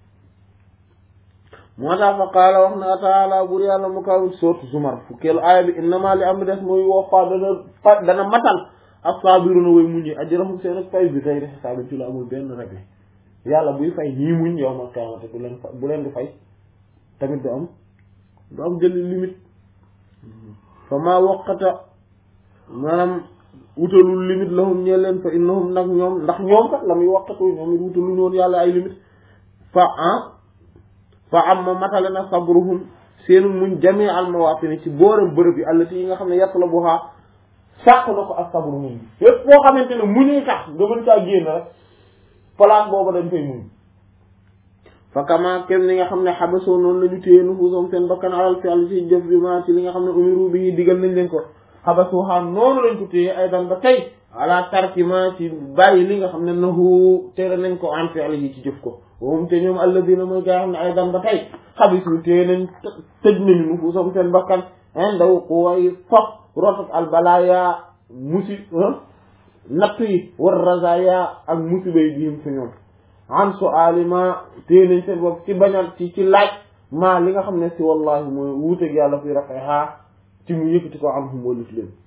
moo tax fa qaala wax na taala bur yàlla mu kaw sourate Zumar fukkeelu aaya bi innama li am des muy woppa dana fa dana matal as-sabiruna way muñ yi ajrahum seen ak fay bi ghayri hisaab ci lu amul benn règle yàlla buy fay ñii muñ yow ma kaamate bu leen fa bu leen di fay tamit du am du am jëli limite fa maa waqata maanaam wutalul limite lahum ñee leen fa innahum nag ñoom ndax ñoom kat la muy waqatu ñoom it wutalu ñoon yàlla ay limite fa ah fa am ma matale na sabruhum seenu muñ jamii al mawatini ci booram bërëb yi allati yi nga xam ne yàtt la bu xaa sàq na ko ak sabru muñ bi yépp boo xamante ne muñuy tax nga mën caa génn rek place boobu dañ koy muñ fa kama kem ni nga xam ne xabasoo noonu la ñu téye nufuusam seen bakkan alal fi àll ci jëf bi ma ci li nga xam ne umiru bi digal nañ leen ko xabasoo xam noonu lañ ko téye ay dan ba tey ala tarki ma ci bàyyi li nga xam ne nahu tere nañ ko an fi àll yi ci jëf ko woom te ñoom alladina mooy gaa xam ne ay dan ba tey xabisu téye nañ tëj nañu nufuusam seen bakkan indaw quway fof rotat al balaya musi natt yi war razaya ak musiba yi diim fi ñoom an su alima téye nañ seen bopp ci bañal ci ci laaj maa li nga xam ne si wallahi mooy wuuteeg yàlla fi rafet xaa ci mu yëkkati ko am xum walif leen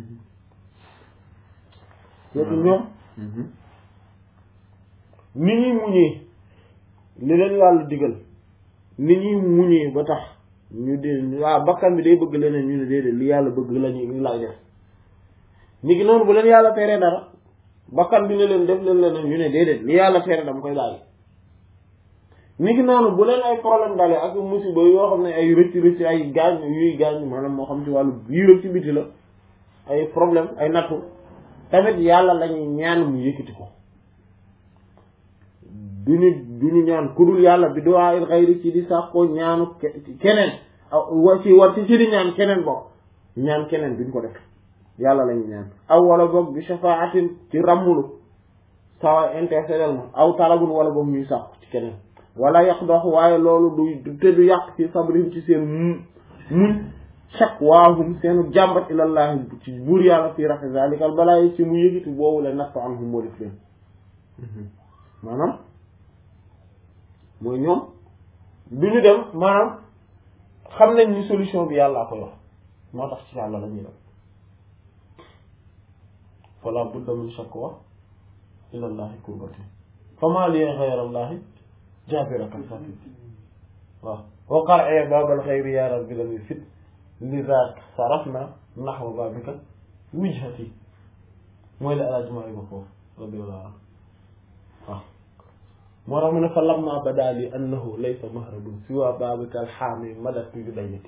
yétu ñoom ni ñuy muñee li leen yàlla digal ni ñuy muñee ba tax ñu dee waaw bakkan bi day bëgg leneen ñu ne déedéet li yàlla bëgg lañu li laay def ñi ngi noonu bu leen yàlla tere dara bakkan bi ne leen def leen leneen ñu ne déedéet li yàlla tere dama koy bàyyi ñi ngi noonu bu leen ay problème dalee ak musiba yoo xam ne ay rëcc rëcc ay gaañ yuy gaañ maanaam moo xam ci wàllu biir ak ci biti la ay problème ay nattu tamit yàlla lañuy ñaan mu yëkkati ko duñu duñu ñaan ku dul yàlla bi duwaa il xayri ci di sàkkoo ñaanu keneen wa ci war ci ci di ñaan keneen bokk ñaan keneen duñ ko def yàlla lañu ñaan aw wala boog bi shafaatin ci ràmmulu sawa intercédel ma aw talabun wala boog ñuy sàkku ci keneen wala yàq dox waaye loolu du te du yàq ci sabrihim ci seen mu muñ chaque waahum seenu jàmbat ilallahi ci buur yàlla fii rafi zalikal balaa yi ci mu yëgiti boobu la nafa anhum moo def leen maanaam mooy ñoom du ñu dem maanaam xam nañ ni solution bi yàllaa ko yor moo tax ci yàlla la ñuy dem fala budda min shakwa ila llahi kurbati fama li ghayra allahi jabira kasati waaw wa qar'a babal khayri ya rabbi lam yufit lidha sarafna nahwa babika wijhati mooy la alaaji maa ba foofu radiyallahu anhu waaw moo tax mu ne fa lamma bada li annahu laysa mahrabun siwa babika alxaami madat bi dayati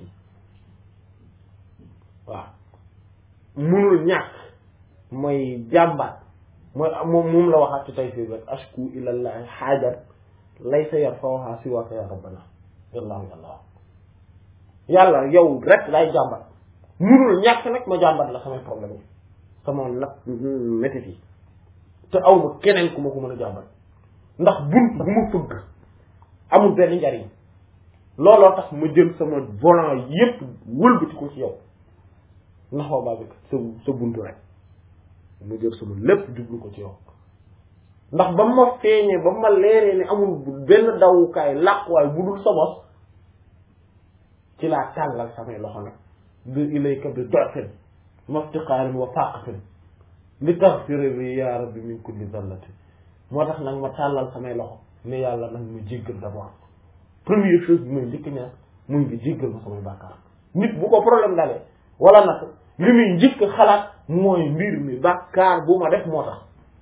waaw munul ñàkk mooy jàmbaat mooy moom moom la waxaat ci tay fii rek ashku ilallahi xaajat laysa yarfawha siwaka ya rabbana yàllaahu yàlla yàlla yow rek lay jàmbat munul ñàkk nag ma jàmbat la samay problème yi sama nag métit yi te aw ma keneen ku ma ko mën a jàmbat ndax bunt bu ma fëgg amul benn njariñ looloo tax ma jël sama volant yépp wëlbati ko ci yow ndax waa baa bi sa sa buntu rek ma jël sama lépp jublu ko ci yow ndax ba ma feeñee ba ma leeree ne amul benn dawukaay làquwaay bu dul sa bos ci laa tàllal samay loxo nag bi ilayka bi dofin maftiqaarin wa faqatin li taxfira li ya rabbi min kulli zallati moo tax nag ma tàllal samay loxo ne yàlla nag mu jéggal d'abord première chose bi may njëkk ñaar muy nga jéggal ma samay bàkkaar nit bu ko problème dalee wala nag li muy njëkk xalaat mooy mbir mi bàkkaar bu ma def moo tax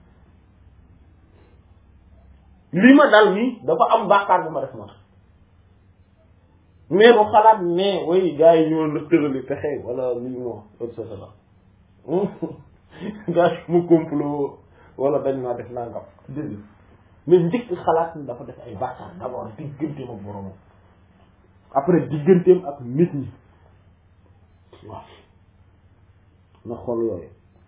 li ma dal nii dafa am bàkkaar bu ma def moo tax mais bu xalaat ne way gars yi ñoo la tërali pexe wala li ñu wax et cetera gars yi mu complot wala dañ maa def nangam dëgg mais njëkk xalaat ni dafa def ay bàkkaar d'abord digganteem ak boromam après digganteem ak nit ñi waaw na xool yooyu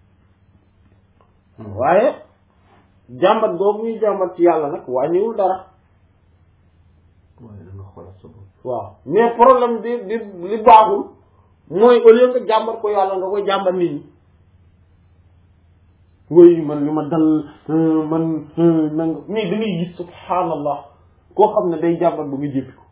waaye jàmbat boobu ñuy jàmbat ci yàlla nag wàññiwul dara waaye da nga xoolal sa bopp waaw mais problème bi bi li baaxul mooy au lieu nga jàmbat ko yàlla nga koy jàmbat nit ñi woy man li ma dal man nanga mais da ngay gis subhaanallah koo xam ne day jàmbat ba nga jéppi ko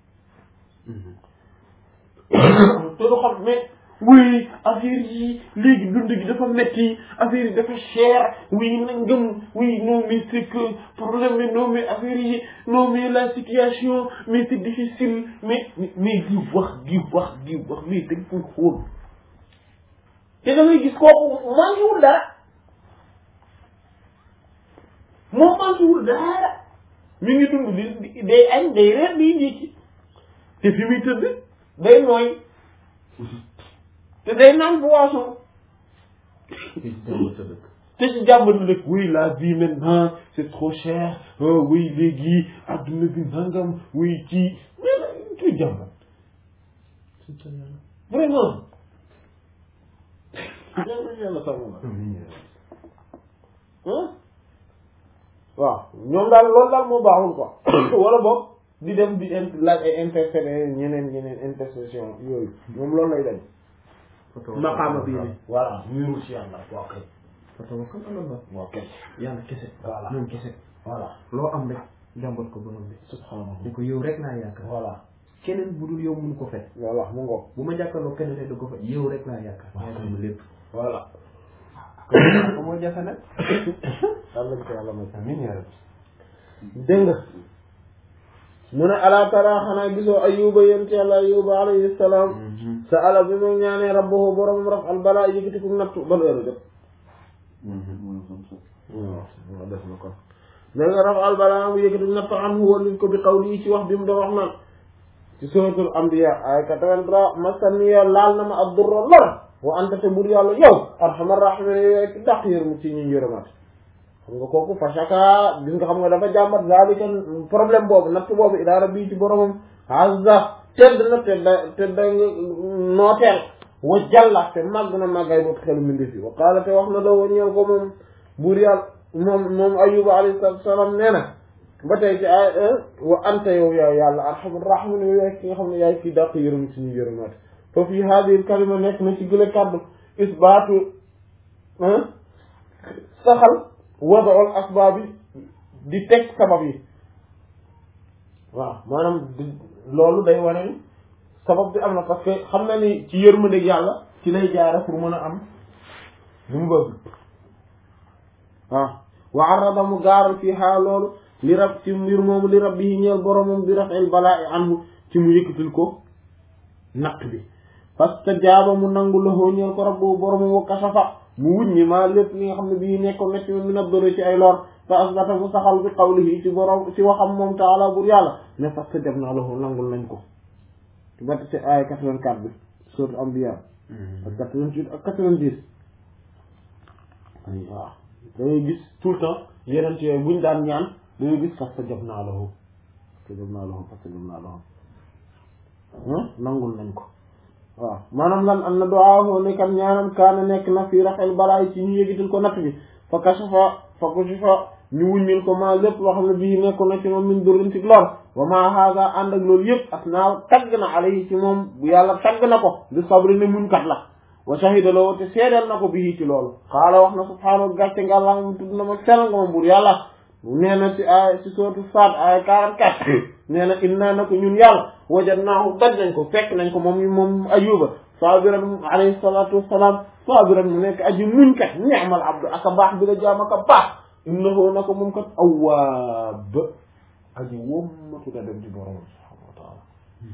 te du xam mais oui affaire yi léegi dund gi dafa metti affaire yi dafa cher oui nangam oui non mais c'est que problème mais non mais affaire yi non mais la situation mais c'est difficile mais mais di wax di wax di wax mais dañ koy xool te da ngay gis kooku manquéwul dara moom manquéwul dara mi ngi dund di day añ day reer day ndékki te fi muy tëdd day nooy te day naan boisson te jàmm sa dëkk te ci jàmbatu rek oui la vie maintenant c'est trop cher oh, oui léegi adduna bi nangam oui kii mais kii jàmbat c'est ça yàlla vraiment yàlla yàlla sàmm la amiin ah waaw ñoom daal loolu daal moo baaxul quoi wala boog di dem di in laaj ay intercéder ñeneen ñeneen intercession yooyu moom loolu lay dañ maqaama bii ni voilà ñuirul si yàlla waaw kay fatawakkal ala Allah waaw kay yàlla kese Voilà. moom kese voilà loo am rek jàmbat ko borom bi subhanallah ni ko yow rek laa yaakaar voilà keneen bu dul yow mënu ko fekk voilà mu ngoog bu ma jàkkaarloo keneen rek da ko fekk yow rek laa yaakaar Waaw. yaa xam lépp voilà ko moo jafe nag yàlla nañ ko yàlla may amiin yaa rabbi dégg nga mu ne ala tara xanaa gisoo ayuba yent yàlla ayuba alayhi salaam sa ala bi mu ñaanee rabbahu boromam raf al balaa yëkkati ko nattu ban heure jot waaw def na ko dégg nga raf al balaa mu yëkkati nattu an hu walin ko bi qawli ci wax bi mu doon wax naan ci suratul anbiya ay 83 masaniya laal na ma ad durra lor wa anta te bur yàlla yow arhamar rahimin yow ki dàq yërmu ci ñu yërëmaat xam nga kooku fashaka gis nga xam nga dafa jàmbat zalika problème boobu natt boobu ila rabbi ci boromam azza tedd na tedd tedd nga nooteel wa jalla te màgg na màggay boobu xelu mindi fi wa qaala te wax na la wa ñeel ko moom buur yàlla moom moom ayuba alayhi salatu salaam nee na ba tey ci ay wa anta yow yaay yàlla arhamar rahimin yow yaay ki nga xam ne yaay kii dàq yërëm ci ñu yërëmaat fa fii hadihi kalima nekk na ci gële kàddu isbaatu saxal wadaol asbaab yi di teg sabab yi waaw maanaam di- loolu day wane ni sabab bi am na parce que xam na ni ci yërmandeeg yàlla ci lay jaare pour mën a am li mu bëgg waaw wa arada mu gaaral fii xaa loolu li rab ci mbir moomu li rab bi ñeel boromam bi rafel balaa i anhu ci mu yëkkatil ko natt bi parce que jaaba mu nangu loxoo ñeel ko rabbu boromam wa kasafa mu wuññi maa lépp li nga xam ne bii nekkoon na ci min ad-durri ci ay lor fa asbata mu saxal bi qawlihi ci borom ci waxam moom taala bur yàlla ne parce que def naa lahu nangul nañ ko ci bat ci ay 84 bi sourate Anbiya ak 88 ak 90 ay waaw da ngay gis tout le temps yeneen yooyu buñ daan ñaan da ngay gis parce que def naa lahu parce que def naa lahu parce que def naa lahu nangul nañ ko waaw maanaam lan am na duwaahu ne kan ñaanam kaana nekk na fii raxel balaa ci ñu yëgital ko natt bi fa kashafa fa kashafa ñu wuññil ko maa lépp loo xam ne bii nekkoon na ci moom min durrin ci lor wa maa haaga ànd ak loolu yëpp as naa tagg na alayhi ci moom bu yàlla tagg na ko di sabri ne muñ kat la wa shahida la te seedeel na ko bii ci loolu xaala wax na subhaanahu gàcce nga la mu tudd na ma sell nga ma buur yàlla nee na ci ay ci sootu Saad ay 44 nee na inna na ko ñun yàlla wajadnaahu daj nañ ko fekk nañ ko moom moom ayuba sabiran alayhi salatu wassalam sabiran mu nekk aji muñ kat ni'mal abdu aka baax bi la jaam aka baax innahu na ko moom kat awwaab aji wommatu da dem ci borom subhanahu wa taala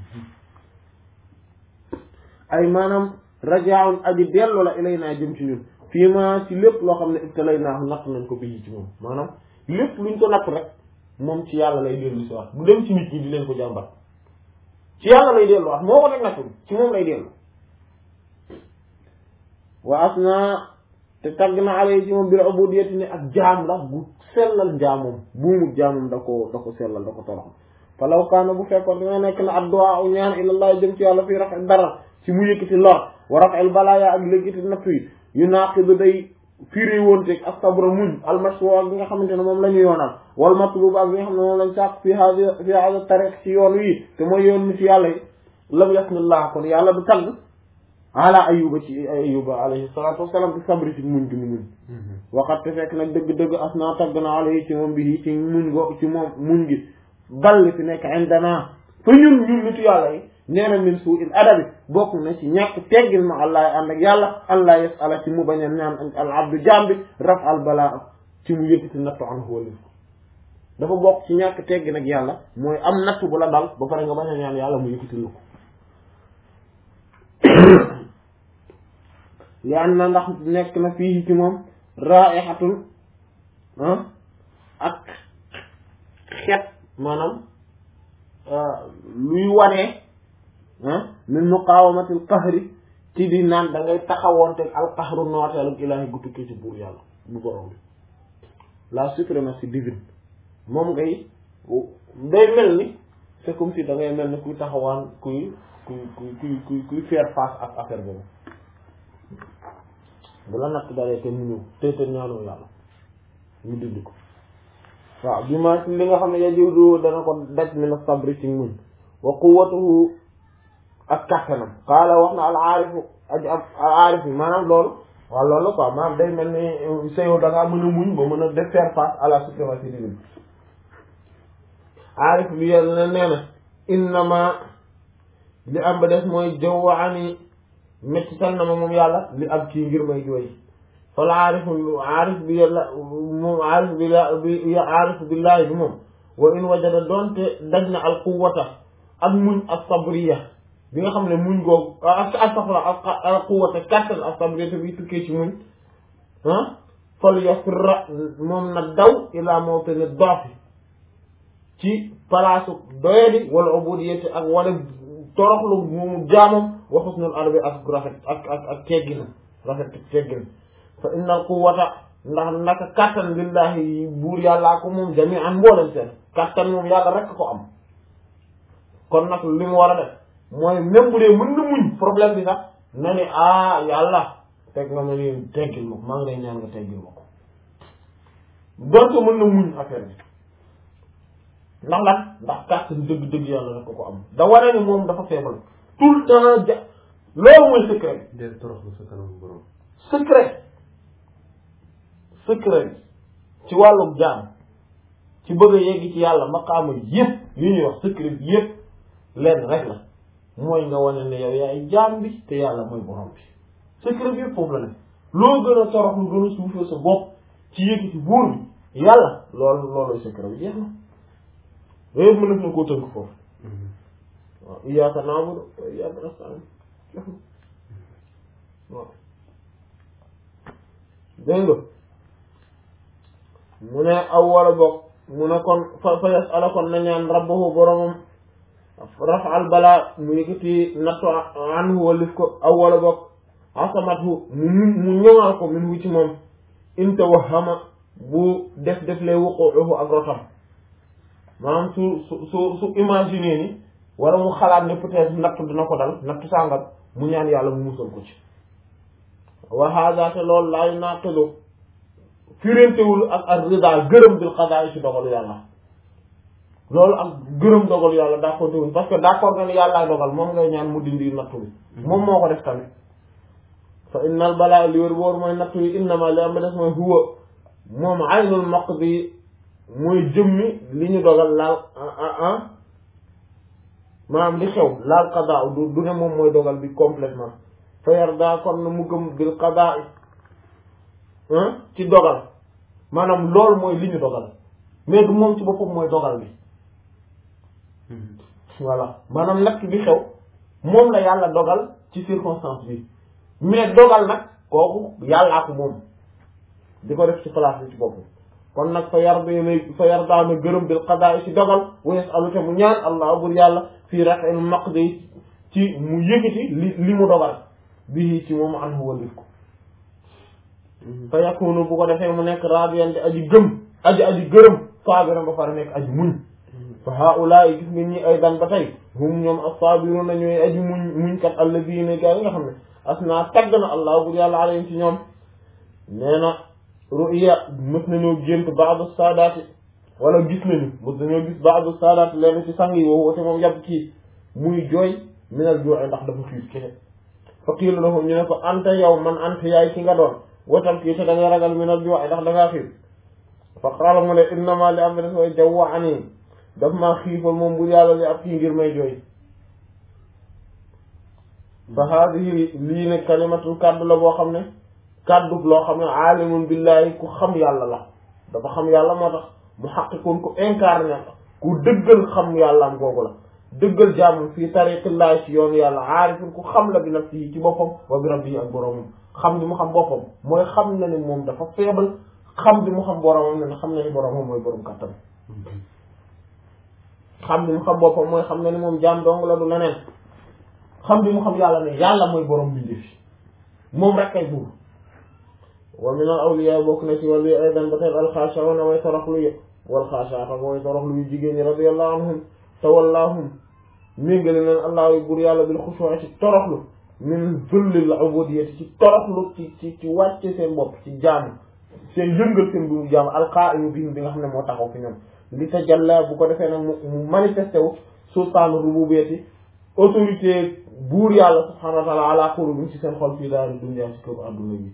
ay maanaam rajaun aji dellu la ilay naa jëm ci ñun fii ma ci lépp loo xam ne ibtalay naahu natt nañ ko bii ci moom maanaam lépp luñ ko natt rek moom ci yàlla lay dellu si wax bu dem ci nit ñi di leen ko jàmbat ci yàlla lay dellu wax moo ko teg nattu ci moom lay dellu wa asna te tagg na alay ci moom bil ubudiyyati ne ak jaam la bu sellal jaamum buumu jaamum da ko da ko sellal da ko torox falaw kaana bu fekkoon dina nekk na addu'a u ñaan ilallah jëm ci yàlla fii rafet dara ci mu yëkkati lor wa raf'il balaaya ak lékkati nattu yi yu naaqidu day firi woonteeg ak sabra muñ almashru ak bi nga xamante ne moom la ñu yoonal wal matlub ak bi nga xam ne moom lañ sàkk fi hada fi hada tariq ci yoon wi te mooy yoon ni ci yàlla yi lam yasnillah kon yàlla du tagg ala ayuba ci ayuba alayhi salatu wassalam bi sabri ci muñ gi mu muñ waxat te fekk nag dëgg-dëgg as naa tagg na alayhi ci moom bi ci muñ go ci moom muñ gi ball fi nekk indana fa ñun ñun nitu yàlla yi nee na min suu il adabi bokk na ci ñàkk teggin ma allah ànd ak yàlla allah yasala ci mu bañ a ñaan al abdu jambi raf al balaa ci mu yëkkati nattu an wali dafa bokk ci ñàkk teggin ak yàlla mooy am nattu bu la dal ba pare nga bañ a ñaan yàlla mu yëkkati lu ko li an na ndax nekk na fii ci moom raihatun ak xet maanaam luy wanee min muqawamatil qahri ci di naan da ngay taxawoonte al qahru nooteelu ilaahi gu tukkee ci buur yàlla bu borom bi la suprématie divine moom ngay day mel ni c'est comme si da ngay mel ni kuy taxawaan kuy kuy kuy kuy kuy kuy faire face ak affaire boobu bu la natt dalee te mu ñëw te te ñaanoo yàlla ñu dindi ko waaw bi ma li nga xam ne yajudu dana ko daj min sabri ci muñ wa quwwatuhu ak kàttanam qaala wax na al aarifu aj al aarif yi maanaam loolu waaw loolu quoi maanaam day mel ni sa yow da ngaa mën a muñ ba mën a def faire face à la suprématie divine aarif bi yàlla na nee na innama li am ba des mooy jawwaani mettital na ma moom yàlla li am kii ngir may jooy fal aarifu aarif bi yàlla moom aarif bi la bi aarif billaahi bi moom wa in wajada doonte daj na al quwwata ak muñ ak sabriya bi nga xam ne muñ googu ak astaxfirullah ak al quwwata kàttan ak sabriya te bi tukkee ci muñ ah fal yasra moom na daw ilaa mawtani doofi ci palaasu doyadi wala ubudiyati ak wala toroxlu moomu jaamam wa husnul adabi ak rafet ak ak ak teggin rafet teggin fa innal quwwata ndax naka kàttan lillahi buur yàllaa ko moom jami'an mboolem seen kàttan moom yàlla rek ko am kon nag li mu war a def mooy même bu dee mën na muñ problème bi sax na ni ah yàlla teg nga ma ni teggil ma ko maa ngi lay ñaan nga teggil ma ko donte mën na muñ affaire bi ndax lan ndax kàttan dëgg-dëgg yàlla rek ko ko am da wane ni moom dafa faible tout le temps ja loolu mooy secret del toroxlu sa kanam borom secret secret ci wàllum jaam ci bëgg a yegg ci yàlla maqaama yëpp li ñuy wax secret bi yëpp lenn rek la mooy nga wane ne yow yaay jaam bi te yàlla mooy borom bi secret bi yëpp foofu la ne loo gën a torox lu gën a suufee sa bopp ci yëg ci buur bi yàlla loolu loolu secret bi jeex na yooyu yëpp mën na koo tënk foofu waaw iyyaaka na'budu wa iyyaaka nasta'iin waaw dégg nga mu ne aw wala bokk mu ne kon fa fa yas'ala kon na ñaan rabbahu boromam raf'al balaa mu yëkkati nattu anhu walif ko aw wala bokk asamathu mu mu ñëwaal ko min wu ci moom in tawahhama bu def def lay wuquuhu ak rotam maanaam su su su su imaginer ni wala mu xalaat ne peut-être nattu dina ko dal nattu sàngam mu ñaan yàlla mu musal ko ci wa hada te loolu laa yunaqidu firéntewul ak ak rida gërëm bil qada ci dogalu yàlla loolu ak gërëm dogalu yàlla d'accord wuñ parce que d'accord nga ne yàllaa dogal moom ngay ñaan mu dindi nattu bi moom moo ko def tamit fa innal balaa li wér boor mooy nattu yi innama li am ba des mooy huwa moom aynul maqdi mooy jëmmi li ñu dogal laal ah maanaam li xew laal qada du du ne moom mooy dogal bi complètement fa yarda kon na mu gëm bil qada ci dogal maanaam loolu mooy li ñu dogal mais du moom ci boppam mooy dogal bi voilà maanaam natt bi xew moom la yàlla dogal ci circonstance bi mais dogal nag kooku yàllaa ko moom di ko def ci place bi ci boppam kon nag fa yar bi fa yar daana gërëm bil qadaa ci dogal wa yasalu te mu ñaan allah bur yàlla fii raf'il maqdi ci mu yëkkati li li mu dogal bii ci moom an huwa lif ko fa yakunu bu ko defee mu nekk radiyan di aji gëm aji aji gërëm sabiran ba pare nekk aji muñ fa haulaay gis nga ñi ay dan ba tey hum ñoom as-sabiruna ñooy aji muñ muñ kat alladina gaa yi nga xam ne asna tagg na allah bu yàlla alayhim ci ñoom nee na ru'ya mës nañoo gént ba'du saadaati wala gis nañu mës nañoo gis ba'du saadaati leen ci sang yi woo woote moom yàpp kii muy jooy minal jooy ndax dafa xiif kese fa qiila lahum ñu ne ko anta yow man anta yaay ki nga doon watam kii te da nga ragal minal jooy ndax da ngaa xiif fa qaala mu ne innama li am des way jawwa'ani daf maa xiifal moom bu yàlla li ab kii ngir may jooy fa haadihi lii ne kalimatul kàddu la boo xam ne kàddu loo xam ne aalimun billahi ku xam yàlla la dafa xam yàlla moo tax mu xaqiqun ku incarné ku dëggal xam yàlla am googu la dëggal jàmm fii tariqillahi ci yoonu yàlla aarifun ku xam la bi nafsihi ci boppam wa bi rabbihi ak boroomam xam bi mu xam boppam mooy xam na ne moom dafa faible xam bi mu xam boroomam ne xam na ni boroomam mooy borom kàttan xam bi mu xam boppam mooy xam na ni moom jaam dong la du leneen xam bi mu xam yàlla ne yàlla mooy borom bi fi moom rek kay buur wa min al awliya bokk na ci wàllu aydan ba tey alxaashauna way toroxlu yi wal xaashaata way toroxlu yu jigéen ñi radiyallahu anhum tawallaahum méngale leen allah yu buur yàlla bil xushuu'i ci toroxlu min zullil ubudiyyati ci toroxlu ci ci ci wàcce seen bopp ci jaamu seen yëngal seen bi mu jaamu alqaa'imu bihim bi nga xam ne moo taxaw fi ñoom li tajalla bu ko defee nag mu manifesté wu sultaanu rububiyyati autorité buur yàlla subhaanahu wa taala ala quluubihim ci seen xol fii daal dunya ci këru adduna bi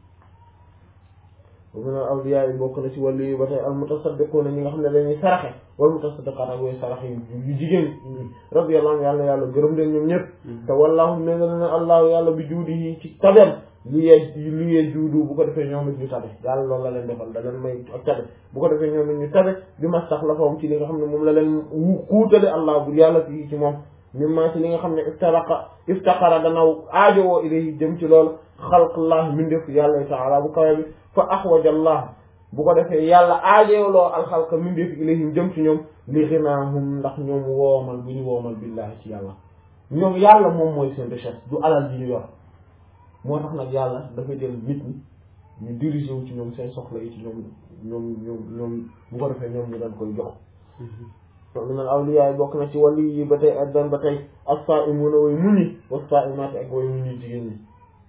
wa min al awliya yi bokk na ci wàllu yi ba tey al mutasaddiquuna ñi nga xam ne dañuy saraxe wal mutasaddiqaat ak way saraxe yu jigéen ñi radiyallahu anhu yàlla yàlla gërëm leen ñoom ñëpp te wallaahu ne nga ne allahu yàlla bi juudihi ci tabeem li yee li yee juudu bu ko defee ñoom it ñu tabe yàlla loolu la leen defal da leen may ak tabe bu ko defee ñoom it ñu tabe bi ma sax la fawam ci li nga xam ne moom la leen kuutale allah bu yàlla fii ci moom mimma ci li nga xam ne iftaraqa iftaqara danaw aajowoo ilayhi jëm ci loolu xalqullah mindeef yàlla taala bu kawe bi fa axwaja allah bu ko defee yàlla aajowloo alxalqa mindeef ilayhim jëm ci ñoom li xinaahum ndax ñoom woomal bu ñu woomal billahi ci yàlla ñoom yàlla moom mooy seen richesse du alal ji ñu yor moo tax nag yàlla dafa jël nit ñi ñu dirigé wu ci ñoom seen soxla yi ci ñoom ñoom ñoom ñoom bu ko defee ñoom ñu dañ koy jox min al awliya bokk na ci wali yi ba tey ak dan ba tey as-sa'imuna way muñi was-sa'imati ak way muñi jigéen ñi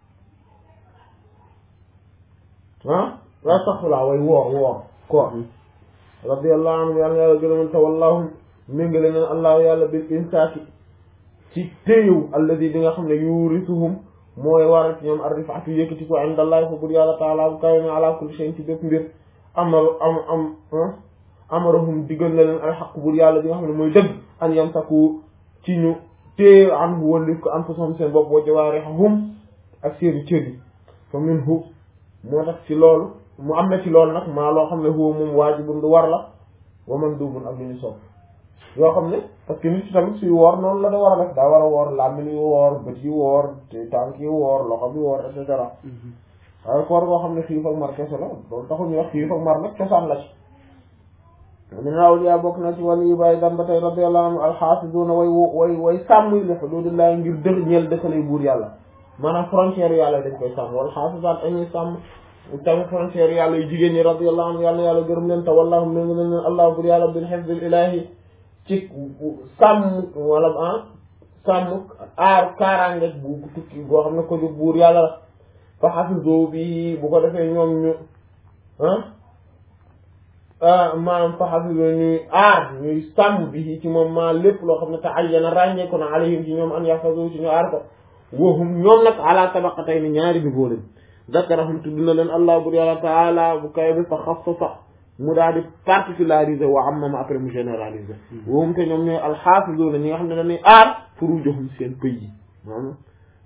ah wa saxfulaa way woor woor koor radiyallahu anhum yàlla yàlla gërëman te wallahum méngale neen allahu yàlla bil insaaki ci téyew alladi bi nga xam ne yurisuhum mooy waral ci ñoom ar-rif'atu yëkkati ko indallahi fa bur yàlla taala bu kawe na ala kulli shay'in ci bépp mbir amal am am amarahum diggal na leen alxaq bur yàlla bi nga xam ne mooy dëgg an yamsaku ci ñu téye an bu wallif ko anfusahum seen bopp wa jawaarihum ak seeni cër yi fa minhu moo tax ci loolu mu am na ci loolu nag maa loo xam ne huwa moom waajibun du war la wa mandubun ak lu ñu sopp yoo xam ne parce que nit ci tamit suy woor noonu la da war a def daa war a woor làmmiñ yi woor bët yi woor te tànk yi woor loxo bi woor et cetera waaye koor boo xam ne xiif ak mar kese la loolu taxul ñu wax xiif ak mar nag cosaan la ci min awliya bokk na ci wàllu yu bàyyi dan ba tey radiyallahu anhu alxaafisuuna way way way sàmm li xuduudillahi ngir dëx ñeel dëkkalay buur yàlla maanaam frontière yàlla dañ koy sàmm wala xaafisaat dañuy sàmm tamit frontière yàlla yu jigéen ñi radiyallahu anhu yàlla yàlla gërëm leen te wallaahu méngi leen leen allah buur yàlla bil hifdil ilahi ci sàmm wala ah sàmm aar kaaraange bu tukki boo xam ne ko jóg buur yàlla la fa xafiso bi bu ko defee ñoom ñu ah maanaam fa xafiso ñuy aar ñuy sàmm bi ci moom maa lépp loo xam ne te ayyana ràññee ko na alayhim ci ñoom an yaxfasu ci ñu aar ko wahum ñoom nag ala tabaqatay ni ñaari niveau lañ zakarahum tudd na leen allah bur yàlla taala bu kay bi fa xassasa mu daal di particulariser wa amma après mu généraliser wahum te ñoom ñooy alxaafisuuna ñi nga xam ne dañuy aar furuujahum seen pëy yi maanaam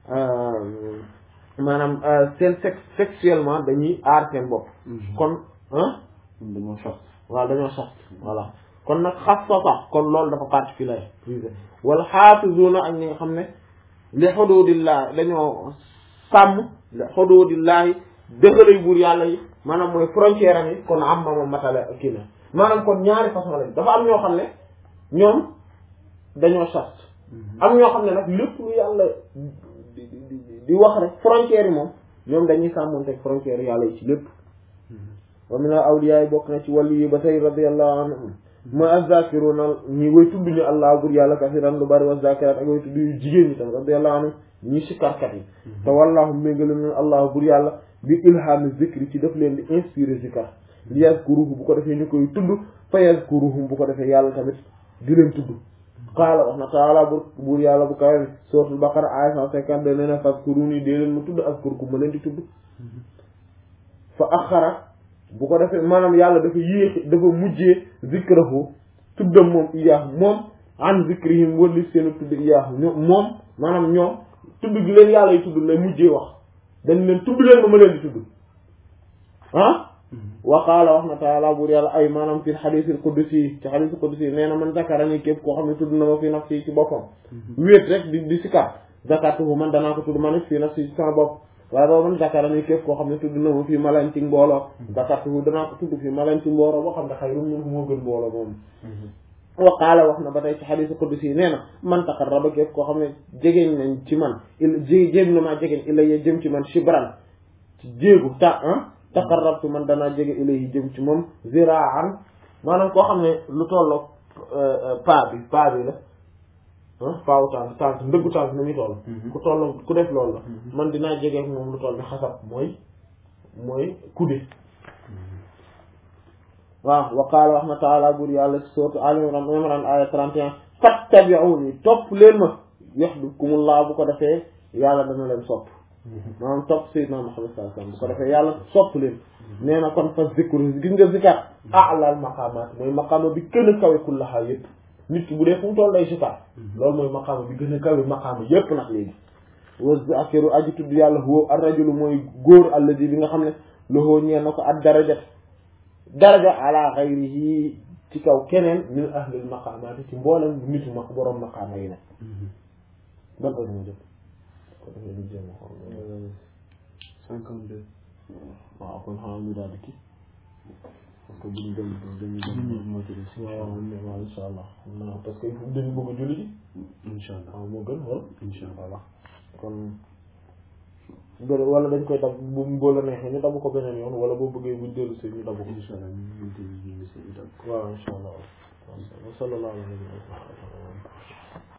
maanaam seen sex sexuellement dañuy aar seen bopp kon ah dañoo sos waaw dañoo sos voilà kon nag xassasa kon loolu dafa particulariser wal xaafisuuna ak ñi nga xam ne li xuduudillah dañoo sàmm li xuduudillaahi dëxalay buur yàlla yi maanaam mooy frontière am yi kon am ma ma matale kii na maanaam kon ñaari façon lañ dafa am ñoo xam ne ñoom dañoo sas am ñoo xam ne nag lépp lu yàlla di di di wax rek frontière yi moom ñoom dañuy sàmmonteeg frontière yàlla yi ci lépp wa min al awliya yi bokk na ci wàllu yi ba tey radiyallahu anhum mooy azzakiruna ñi way tudd ñu allah bur yàlla kasiran lu bari wa zakirat ak way tudd yu jigéen ñi tam radiyallahu anhum ñi sikkarkat yi te wallahu méngale na allah bur yàlla bi ilhami zikri ci def leen di inspiré zikar li yazkuruhu bu ko defee ñu koy tudd fa yazkuruhum bu ko defee yàlla tamit di leen tudd qaala wax na taala bur buur yàlla bu kawe suratul baqara aya cent cinquante deux nee na fazkuruni dee leen ma tudd azkurkum ma leen di tudd fa axara bu ko defee maanaam yàlla dafa yéex dafa mujjee zikrahu tuddam moom iyaahu moom an zikrihim wali seenu tudd iyaahu ñoom moom maanaam ñoom tudd gi leen yàlla yi tudd lay mujjee wax dañ leen tudd leen ma ma leen di tudd ah wa qaala wax na taala buur yàlla ay maanaam fi xadiisil qudsi ci xadiisil qudsi nee na man zakarani képp koo xam ne tudd na ma fi nafsi ci boppam wéet rek di di sikar zakartuhu man danaa ko tudd ma ne fi nafsi ci sama bopp waaye boobu man zakarani képp koo xam ne tudd na ma fii malan ci mbooloo zakartuhu danaa ko tudd fii malan ci mbooloo boo xam ne xayrun minhu moo gën mbooloo moom wa qaala wax na ba tey ci xadiisil qudsi nee na man taqarraba képp koo xam ne jegeñ nañ ci man il jé jéem na maa jegeñ illa ye jëm ci man shibran ci jéegu ta ah taqarrabtu man danaa jege ilayhi jëm ci moom ziraan maanaam koo xam ne lu tolloog paa bi paa bi la paawu tànk tànk ndëggu tànk ni muy toll ku tolloog ku def loolu la man dinaa jege moom lu toll ni xasab mooy mooy kude waaw wa qaala wax na taala bur yàlla ci sourate Al Imran Imran aya 31 fattabi'uni topp leen ma yuhibbukumullah bu ko defee yàlla dana leen sopp maanaam topp Seydina Muhammad sallallahu alayhi wasallam bu ko defee yàlla sopp leen nee na kon fa zikru gis nga zikar a'lal maqaamaat mooy maqaama bi gën a kawe kullaha yëpp nit ki bu dee fu mu toll day zikar loolu mooy maqaama bi gën a kawe maqaama yëpp nag léegi wa zakiru aji tudd yàlla huwa ar-rajulu mooy góor alladi bi nga xam ne lahu ñeen na ko ad darajat daraja ala ghayrihi ci kaw keneen min ahlil maqaamaat ci mboolem nitu ma borom maqaama yi ne ban heure ma jot ko defee ñu jéem a xool cinquante deux waaw kon xanaa ñu daal di kii parce que bu ñu dem dañu dix dem minutes moo ci des waaw waaw insha allah non parce que dañu bëgg a julli ji incha allah waaw moo gën wala incha allah voilà kon bëri wala dañ koy dab bu boo la neexee ñu dabu ko beneen yoon wala boo bëggee buñ dellu si ñu dabu ko incha allah ñu ngi déglu ñu ngi seen itam waaw insha allah wa sallallahu alayhi wa sallam